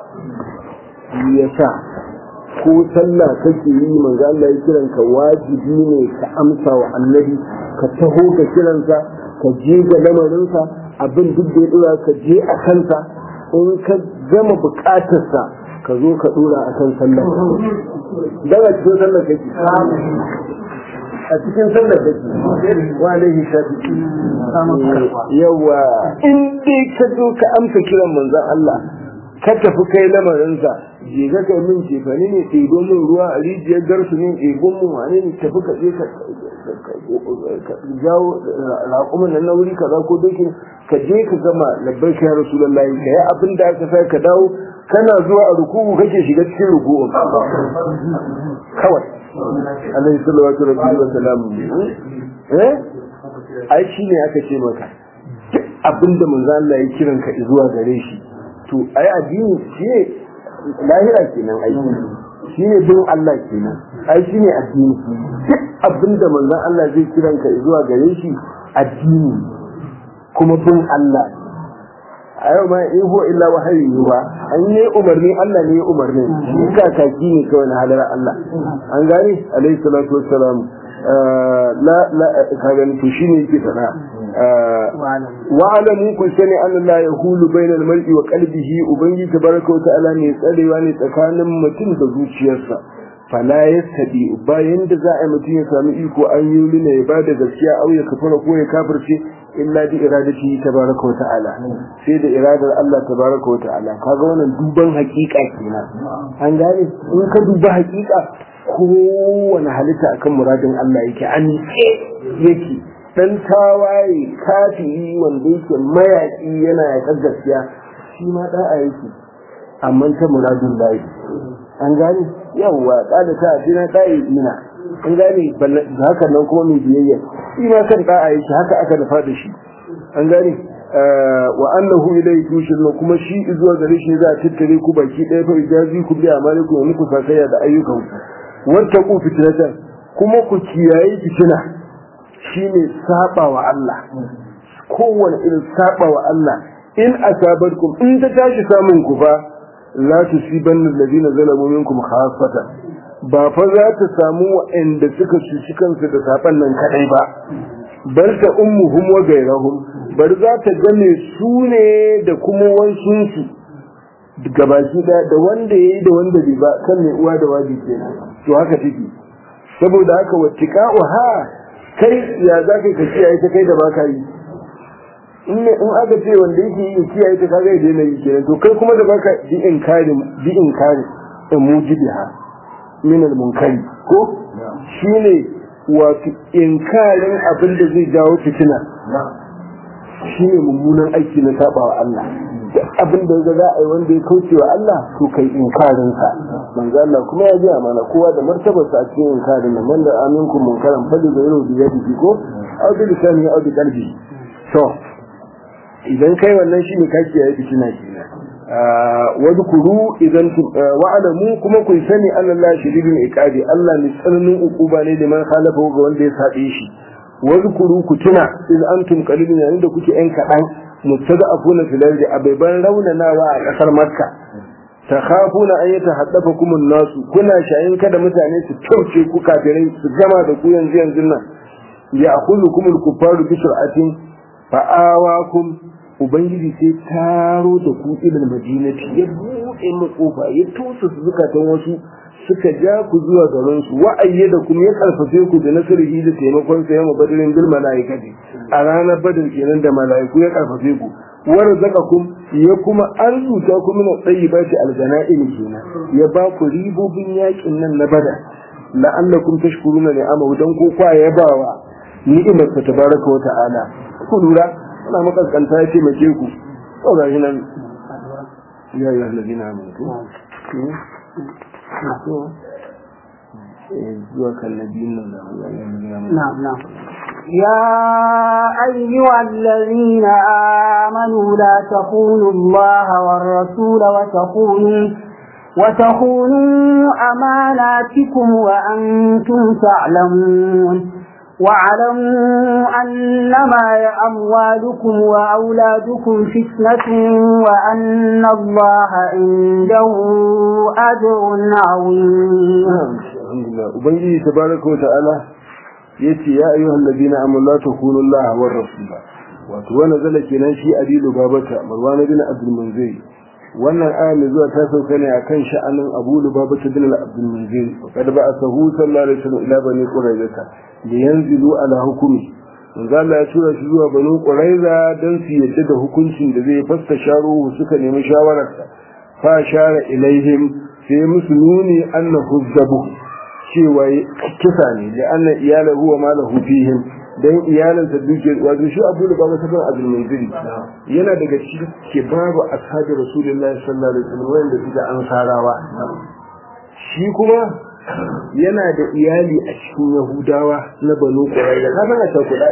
yasa ko sallah kake yi manzo Allah ya kiran ka wajibi ne ka amsa wa annabi ka taho ka kiransa ka je ga lamarinsa abin duk da ya dora ka je a kansa in ka gama bukatarsa ka zo ka dora a kan sallah daga cikin sallah kake a cikin sallar da ke wa alaihi shafi yawa in dai ka zo ka amsa kiran manzon Allah ka tafi kai lamarinsa je ga kai min cefane ne ɗebo min ruwa a rijiyar garsu ne ɗebo min wane ne tafi ka je ka jawo raƙumin nan na wuri kaza ko dokin ka je ka gama labbai ka ya rasulullahi ka yi abin da aka sa ka dawo kana zuwa a ruku'u kake shiga cikin ruku'un kawai alaihi sallallahu alaihi wa sallam eh ai shi ne aka ce maka duk abinda manzo Allah ya kiran ka zuwa gare shi to ai addini shi ne lahira kenan ai shi ne bin Allah kenan ai shi ne addini duk abinda manzo Allah zai kiran ka zuwa gare shi addini kuma bin Allah a yau ma in huwa illa wahayi ba an yi umarni Allah ne ya umarni shi kakaki ne kawai na halar Allah an gane alaihi salatu wassalam la la kagan to shine yake fada wa alamu kun sani an la yahulu bainal mar'i wa qalbihi ubangi tabaraka wa ta'ala ne tsarewa ne tsakanin mutum da zuciyarsa fala yastadi bayan da za a yi mutum ya sami iko an yi lina ya bada gaskiya au ya kafara ko ya kafirce illa bi iradati tabaraka wa ta'ala sai da iradar Allah tabaraka wa ta'ala kaga wannan duban hakika kenan an gane in ka duba hakika kowane halitta akan muradin Allah yake an yake dan tawaye kafiri wanda yake mayaki yana yaƙar gaskiya shi ma da'a yake amma ta muradin lahi an gane yawwa kada ta dina dai ina an gane haka nan kuma mai biyayya shi ma kan da'a yake haka aka dafa da shi an gane wa annahu ilayhi tushirun kuma shi zuwa gare shi za a tattare ku baki ɗaya fa ijazi ku bi amalikum wa muku sakaya da ayyukan wata ku fitnatan kuma ku kiyaye fitina shine saba wa Allah kowane irin saba wa Allah in asabarkum in ta tashi samun ku fa la tusibanna alladhina zalamu minkum khassatan ba fa za ta samu waɗanda suka cuci kansu da saban nan kadai ba bar ta ummuhum wa gairahum bar za ta game su ne da kuma wansunsu gabaki da da wanda yayi da wanda bai ba kan mai uwa da waji kenan to haka take saboda haka wattiqa'u ha kai ya za ka kiyaye ta kai da baka yi in ne in aka ce wanda yake yi kiyaye ta kaga ya daina yi kenan to kai kuma da baka bi inkari bi inkari in mujibiha min al munkari ko shine wato inkarin abin da zai jawo fitina shine mummunan aiki na sabawa Allah duk abin da za a yi wanda ya kauce wa Allah to kai inkarin sa manzo Allah kuma ya ji mana kowa da martabar sa a cikin inkarin nan man da aminkum munkaran fali da yaro da yadi ko au bi lisani au bi qalbi to idan kai wannan shine ka kiyaye fitina kenan wadkuru idan wa'alamu kuma ku sani Allah shadidul iqabi Allah ne tsananin ukuba ne da man khalafa ga wanda ya sabe shi wadkuru ku tuna in antum qalilun yayin da kuke yan kadan mustada'afuna fil ardi abayban raunanawa a kasar makka takhafuna an yatahaddafakum an-nas kuna shayin kada mutane su tauce ku kafirai su gama da ku yanzu yanzu nan ya'khudhukum al-kuffaru bi sur'atin fa'awakum ubangiji sai taro da ku ilal madinati ya buɗe mu kofa ya tosa su zukatan wasu suka ja ku zuwa garin su wa'ayye da kuma ya karfafe ku da nasarihi da taimakon sa yamma badirin bil malaikati a ranar badar kenan da malaiku ya karfafe ku warzaqakum ya kuma arzuta ku min tayyibati aljana'im kenan ya ba ku ribobin yakin nan na badar la'allakum tashkuruna ni'amahu dan ko kwa ya bawa ni'imar ta tabaraka wa ta'ala ku lura ana makaskanta ya ce mace ku to ga shi nan ya yi halabi na mutu zuwa kallabi nan da نعم نعم يا أيها الذين آمنوا لا تخونوا الله والرسول وتخونوا وتخونوا أماناتكم وأنتم تعلمون واعلموا أنما أموالكم وأولادكم فتنة وأن الله عنده أجر عظيم alhamdulillah ubangiji tabaraka wata'ala yace ya ayyuhal ladina amanu la takunu allaha war rasula wato wannan zala kenan shi adilu babata marwan bin abdul munzir wannan aya mai zuwa ta sauka ne akan sha'anin abu lubabata bin abdul munzir kad ba asahu sallallahu alaihi wasallam ila bani quraizata da yanzilu ala hukumi manzo Allah ya tura shi zuwa bani quraiza dan su yadda da hukuncin da zai fasta sharo suka nemi shawararsa fa shara ilaihim sai musu nuni annahu zabu cewa kisa ne da annan iyala huwa ma lahu fihim dan iyalansa duke wato shi Abu Lubaba sabon Abdul Munziri yana daga cikin kibabu ashabi Rasulullahi sallallahu alaihi wasallam wanda suka ansarawa shi kuma yana da iyali a cikin Yahudawa na Banu Qurayza ka san a kuɗa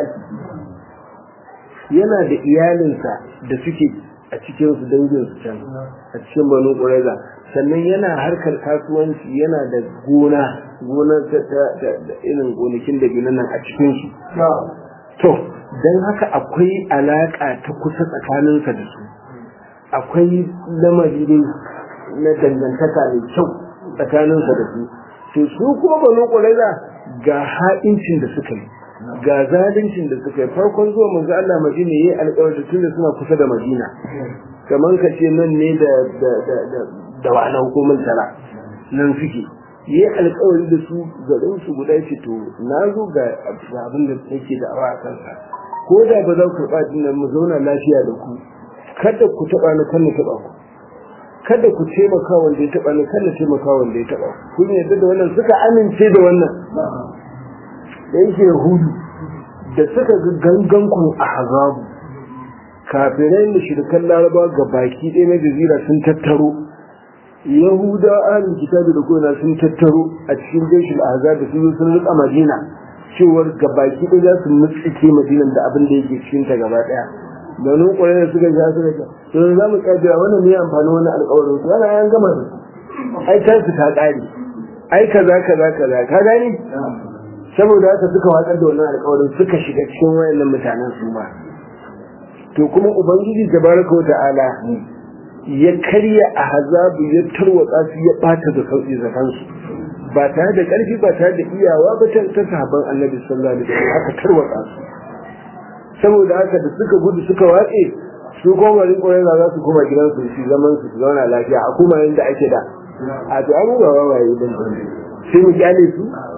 yana da iyalinsa da suke a cikin su dangin su can a cikin Banu Qurayza sannan yana harkar kasuwanci yana da gona gonar ta irin gonakin da gina nan a cikin su to don haka akwai alaka ta kusa tsakaninsa da su akwai lamari na dangantaka mai kyau tsakaninsa da su to su kuma banu ƙwararra ga ha'incin da suka yi ga zalincin da suka yi farkon zuwa manzo Allah Madina yayi alƙawari tun da suna kusa da Madina kamar ka ce nan ne da da da da da wa'ana hukumar tara nan suke yi alƙawari da su garin su guda ce to na zo ga abin da yake da awa a kansa ko da ba za ku karɓa din mu zauna lafiya da ku kada ku taɓa ni kan taɓa ku kada ku taimaka wanda ya taɓa ni kada taimaka wanda ya taɓa ku kun yarda da wannan suka amince da wannan da yake yahudu da suka ga gangan ku a hazabu kafirai da shirkan laraba ga baki ɗaya na jazira sun tattaro yahuda ahlul kitabi da kuma sun tattaro a cikin jeshin azab da sun zo sun rika madina cewar ga baki ɗaya za su mutsike madinan da abin da yake cikin ta gaba ɗaya da nun kwarai da suka ja suka ja to za mu kaddara wannan ne amfani wannan alƙawarin su ana yan gama da su ai kan su ta ƙare ai kaza kaza kaza ka gani saboda haka suka watsar da wannan alƙawarin suka shiga cikin wayannan mutanen su ma to kuma ubangiji tabaraka wa ta'ala ya karya a hazabu ya tarwatsa su ya bata da sauki zakansu ba tare da ƙarfi ba tare da iyawa ba ta ta sahabban annabi sallallahu alaihi wasallam aka tarwatsa su saboda haka da suka gudu suka watse su koma rin ƙwararra za su koma gidansu su zaman su su zauna lafiya a kuma yadda ake da a to an ba wawaye ban sai mu kyale su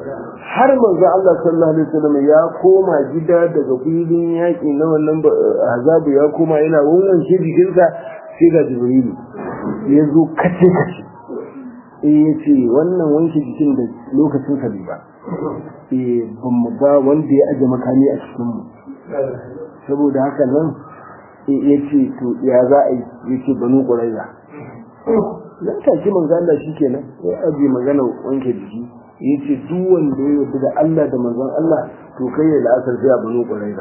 har manzo Allah sallallahu alaihi wasallam ya koma gida daga filin yaƙi na wannan azabu ya koma yana wannan shi jikinsa sai ga jibrilu ya zo kace kace eh yace wannan wanke jikin da lokacin sa bai ba eh ban mu ga wanda ya aje makami a cikin mu saboda haka nan yace to ya za a yi yace banu quraiza nan take manzo Allah shikenan ya aje magana wanke jiki yace duk wanda ya yarda da Allah da manzon Allah to kai ya la'asar sai a banu quraiza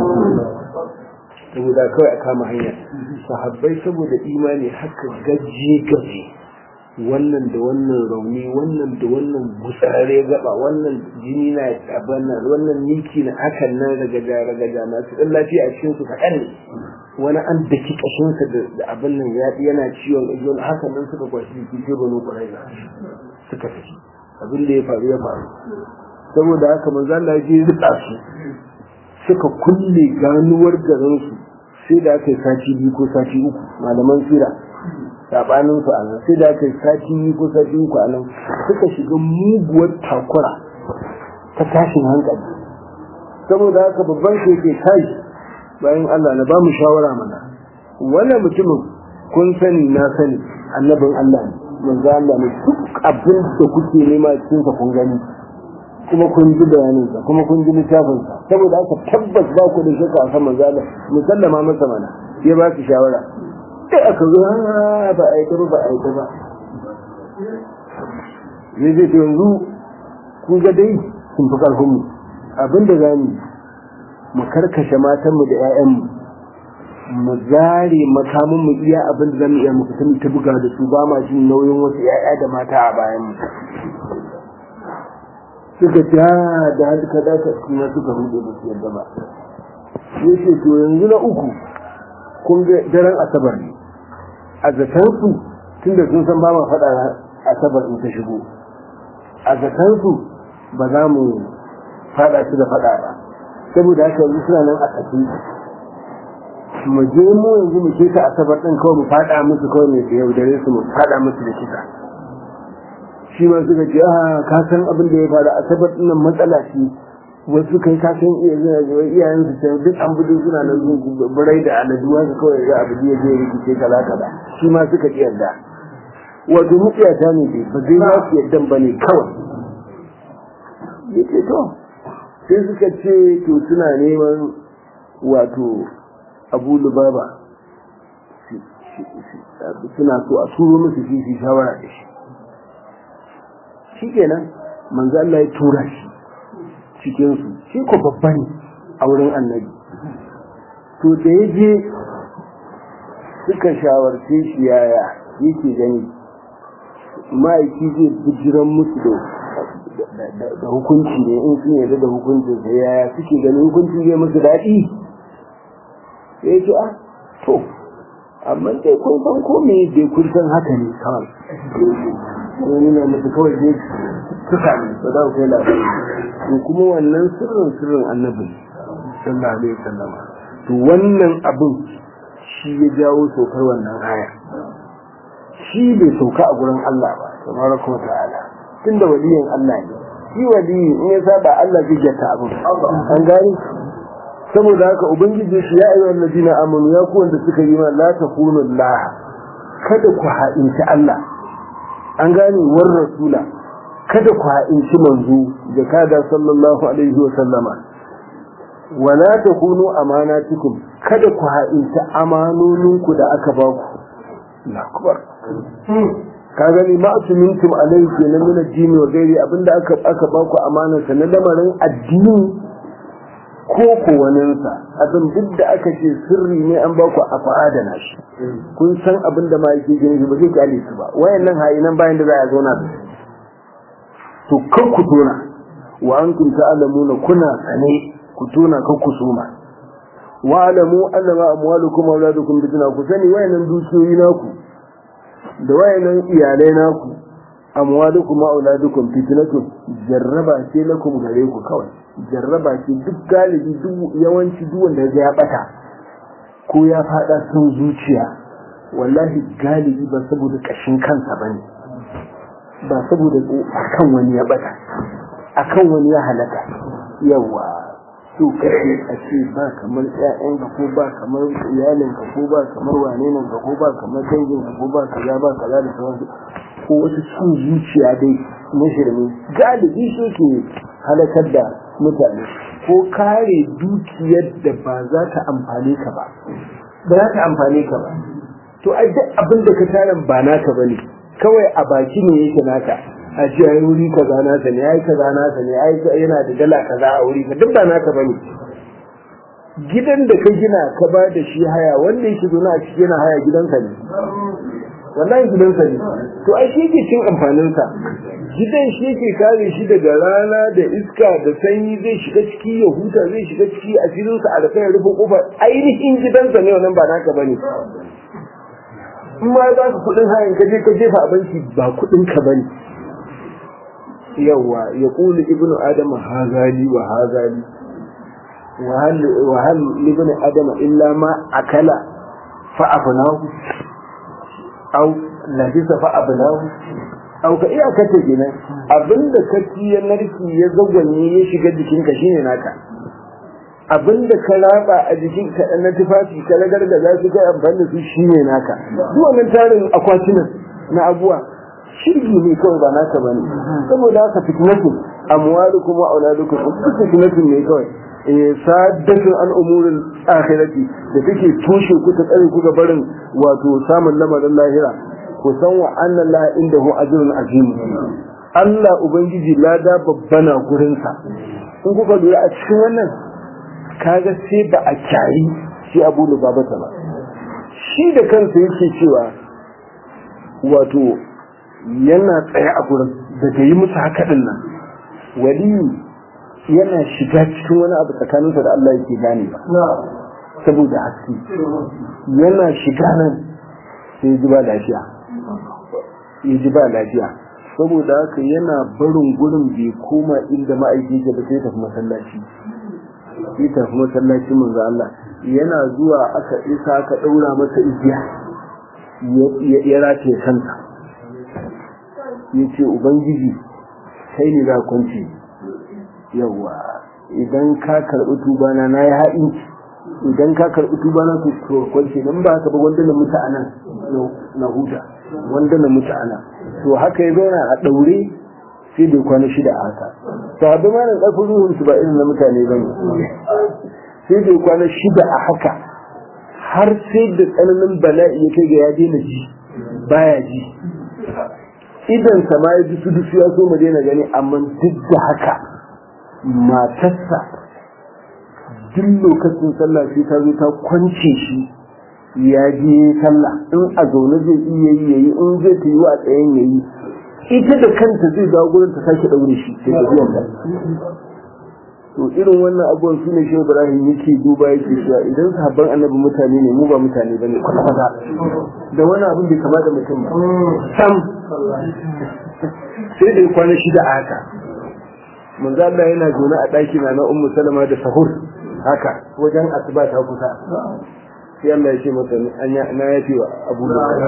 saboda kawai a kama hanya sahabbai saboda imani haka gaje gaje wannan da wannan rauni wannan da wannan gutsare gaba wannan jini na abana wannan miki na hakan nan ragaja ragaja masu ɗan lafiya a cikin su kaɗan ne wani an daki ƙashinsa da abin nan ya yana ciwon ƙajon hakan nan suka kwashi jiki sai banu ƙwarai suka tafi abin da ya faru ya faru saboda haka manzo Allah ya je rika su suka kulle ganuwar garin su sai da aka yi sati biyu ko sati uku malaman sira sabanin su a nan sai da aka yi sati biyu ko sati uku a nan suka shiga muguwar takura ta tashin hankali saboda haka babban shi ke kai bayan Allah na ba mu shawara mana wannan mutumin kun sani na sani annabin Allah ne manzo Allah ne duk abin da kuke nema cikin sa kun gani kuma kun ji bayanin sa kuma kun ji littafin sa saboda haka tabbas ba ku da shakka akan manzo Allah musallama masa mana ya ba su shawara sai aka zo ba a yi ba a yi ba ne zai yanzu kun ga dai sun fi karfin mu abin da zamu mu karkashe matanmu da 'ya'yanmu mu zare makamin mu iya abin da zamu iya mu fita ta buga da su ba ma jin nauyin wasu 'ya'ya da mata a bayan mu suka ta da halka da ka kuma suka rude ba su yadda ba yace to yanzu na uku kun ga daren asabar ne a zaton su tunda sun san ba ma faɗa asabar in ta shigo a zaton su ba za mu faɗa su da faɗa ba saboda haka yanzu suna nan a tafi mu je mu yanzu mu keta asabar din kawai mu fada musu kawai ne da yaudare su mu fada musu da kisa shi ma suka ce ah ka san abin da ya faru asabar din nan matsala ce wasu kai ka san iyayen su sai duk an budu suna nan burai da aladuwa su kawai ga abu ya je rikice kala kala shi ma suka ki yarda wato mutiyata ne dai ba zai ba su yardan ba ne kawai yace to sai suka ce to suna neman wato abu lubaba suna so a turo musu shi shi shawara da shi shi kenan manzo Allah ya tura shi cikin su shi ko babba ne a wurin annabi to da ya je suka shawarce shi yaya yake gani ma'aiki zai bijiran musu da da hukunci ne in sun yarda da hukuncin sa yaya suke ganin hukunci zai musu daɗi ya ce ah to amma dai kun san ko me dai kun san haka ne kawai wani na musu kawai dai suka ne ba za ku kai labari to kuma wannan sirrin sirrin annabi sallallahu alaihi wasallam to wannan abin shi ya jawo saukar wannan aya shi bai sauka a gurin Allah ba tabaraka wa ta'ala tunda waliyin Allah ne shi wali in ya saba Allah zai jata abin an gani saboda haka ubangiji shi ya ayyuhal ladina amanu ya ku wanda suka yi ma la takunu Allah kada ku ha'inci Allah an gane war rasula kada ku ha'inci manzo da kada sallallahu alaihi wa sallama wala takunu amanatikum kada ku ha'inci amanoninku da aka ba ku Allahu akbar ka gani ma asumintum alaihi kenan min addini wa gairi abinda aka aka ba ku amanar sa na lamarin addini ko ko waninsa abin duk da aka ce sirri ne an ba ku a fa'adana shi kun san abin da ma yake gani ba zai kyale su ba wayannan hayinan bayan da za a zauna da to kan ku tona wa antum ta'lamuna kuna sane ku tona kan ku suma wa alamu annama amwalukum wa auladukum fitna ku sani wayannan dukiyoyi naku da wayannan iyalai naku amwalukum wa auladukum fitnatun jarraba ce lakum gare ku kawai jarraba ce duk galibi duk yawanci duk wanda ya bata ko ya fada sun zuciya wallahi galibi ba saboda kashin kansa bane ba saboda akan wani ya bata akan wani ya halaka yawa so kake a ce ba kamar ƴaƴanka ko ba kamar iyalinka ko ba kamar wanenan ka ko ba kamar danginka ko ba kaza ba kaza da sauransu ko wasu cin zuciya dai na shirme galibi shi ke halakar da mutane ko kare dukiyar da ba za ta amfane ka ba ba za ta amfane ka ba to ai duk abin da ka tara ba naka bane kawai a baki ne yake naka a ce ai wuri kaza nasa ne ai kaza nasa ne ai yana da dala kaza a wuri ka duk ba naka bane gidan da ka gina ka ba da shi haya wanda yake zaune a cikin yana haya gidansa ne wallahi gidansa ne to ai shi yake cin amfaninsa gidan shi yake kare shi daga rana da iska da sanyi zai shiga ciki ya huta zai shiga ciki a filinsa a rufe ya rufe kofar ainihin gidansa ne wannan ba naka bane in ma za ka kudin hayan ka je ka jefa a banki ba kudin ka bane yawa ya kulu ibnu adama hazali wa hazali wa hal ibnu adama illa ma akala fa afnahu aw labisa fa abnahu aw ka iya kace kenan abinda ka ci ya narki ya zagwanye ya shiga jikinka shine naka abinda ka raba a jikin ka na tufafi ka ragargaza su kai amfani da su shine naka duk wannan tarin akwatunan na abuwa shirgi ne kawai ba naka bane saboda haka fitnatun amwalukum wa auladukum duk fitnatun ne kawai eh saddatun an umuril akhirati da take toshe ku ta tsare ku ga barin wato samun lamarin lahira ku san wa anna la indahu ajrun azim Allah ubangiji lada babbana gurinsa in kuka lura a cikin wannan kaga sai ba a kyari shi abu da babata ba shi da kansa yake cewa wato yana tsaye a gurin daga yi musu haka din nan wali yana shiga cikin wani abu tsakaninsa da Allah yake gane ba saboda haske yana shiga nan sai ji ba lafiya ya ji ba lafiya saboda haka yana barin gurin bai koma inda ma'aiki ke ba sai tafi masallaci sai tafi masallaci manzo Allah yana zuwa aka isa aka daura masa igiya ya race kanta ya ce ubangiji kai ne za kwanci yawa idan ka karɓi tubana na ya haɗinci idan ka karɓi tubana to kwanci don ba haka ba wanda na mutu a nan na huta wanda na mutu a nan to haka ya zauna a ɗaure sai bai kwana shida a haka sahabbai ma na ƙarfin ruhun su ba irin na mutane ba ne sai bai kwana shida a haka har sai da tsananin bala'i ya kai ga ya daina ji baya ji idan sama ya ji su dusu ya so mu daina gani amma duk da haka matarsa duk lokacin sallah sai ta zo ta kwance shi ya je sallah in a zaune zai iya yi yayi in zai ta yi wa tsayen yayi ita da kanta zai dawo gurin ta sake daure shi sai ta biyan ta to irin wannan abubuwan su ne shehu ibrahim yake duba yake cewa idan sahabban annabi mutane ne mu ba mutane bane kwata kwata da wani abin bai kama da mutum ba sam sai da kwana shida a haka manzo Allah yana zaune a ɗaki na na ummu salama da sahur haka wajen asuba ta kusa sai Allah ya ce masa na yafi wa abu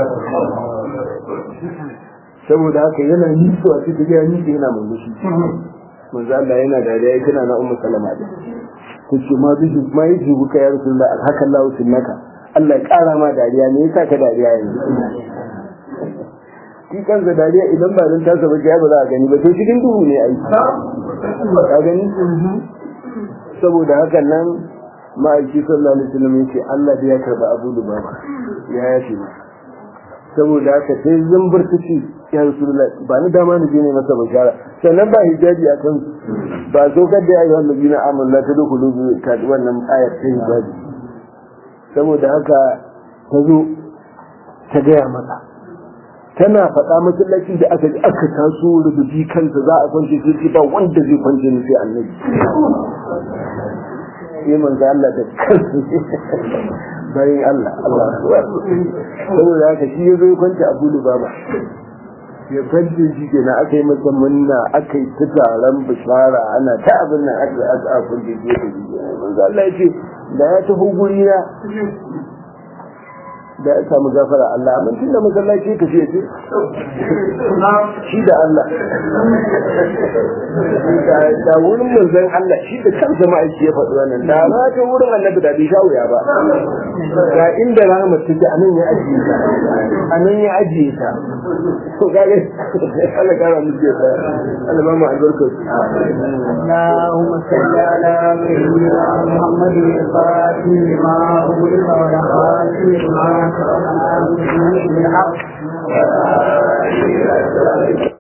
saboda haka yana nisuwa sai ta gaya nisa yana murmushi manzo Allah yana dariya ya tana na ummu salama da tace ma bi ma yi jibu ka ya rasulullah haka Allah sunnaka Allah ya kara ma dariya ne yasa ka dariya yanzu shi kansa dariya idan ba dan tasa ba ya ba za a gani ba to cikin duhu ne ai ka gani saboda haka nan ma'aiki sallallahu alaihi wasallam yace Allah da ya karba Abu Lubaba ya yafe masa saboda haka sai zambar ta ce ya rasulullah ba ni dama ni je ne masa bashara sannan ba hijabi a kan ba so kad da ayyuhan nabiyina amanu la tadkhulu ka wannan ayat ta hijabi saboda haka ta zo ta gaya masa tana faɗa masallacin da aka aka taso rubuci kansa za a kwance sai ba wanda zai kwance ni sai annabi sai manzo Allah da kansa bayan Allah Allah saboda haka shi ya zo ya kwanta Abu Lubaba ya kwance shi kenan aka yi masa munna aka yi ta taron bishara ana ta abin nan aka aka a kwance shi da shi manzo Allah ya ce da ya tafi guri na da ya samu gafara Allah amma tunda masallaci ka ce shi da Allah da wurin manzon Allah shi da kansa ma'aiki ya faɗi wannan da ma ta wurin annabi da bai sha wuya ba ga inda rahmat take anan ya ajiye ta anan ya ajiye ta to ga Allah kara mu ce ta Allah ba mu albarka اللهم صل على سيدنا محمد الفاتح لما أغلق والخاتم لما سبق بالحق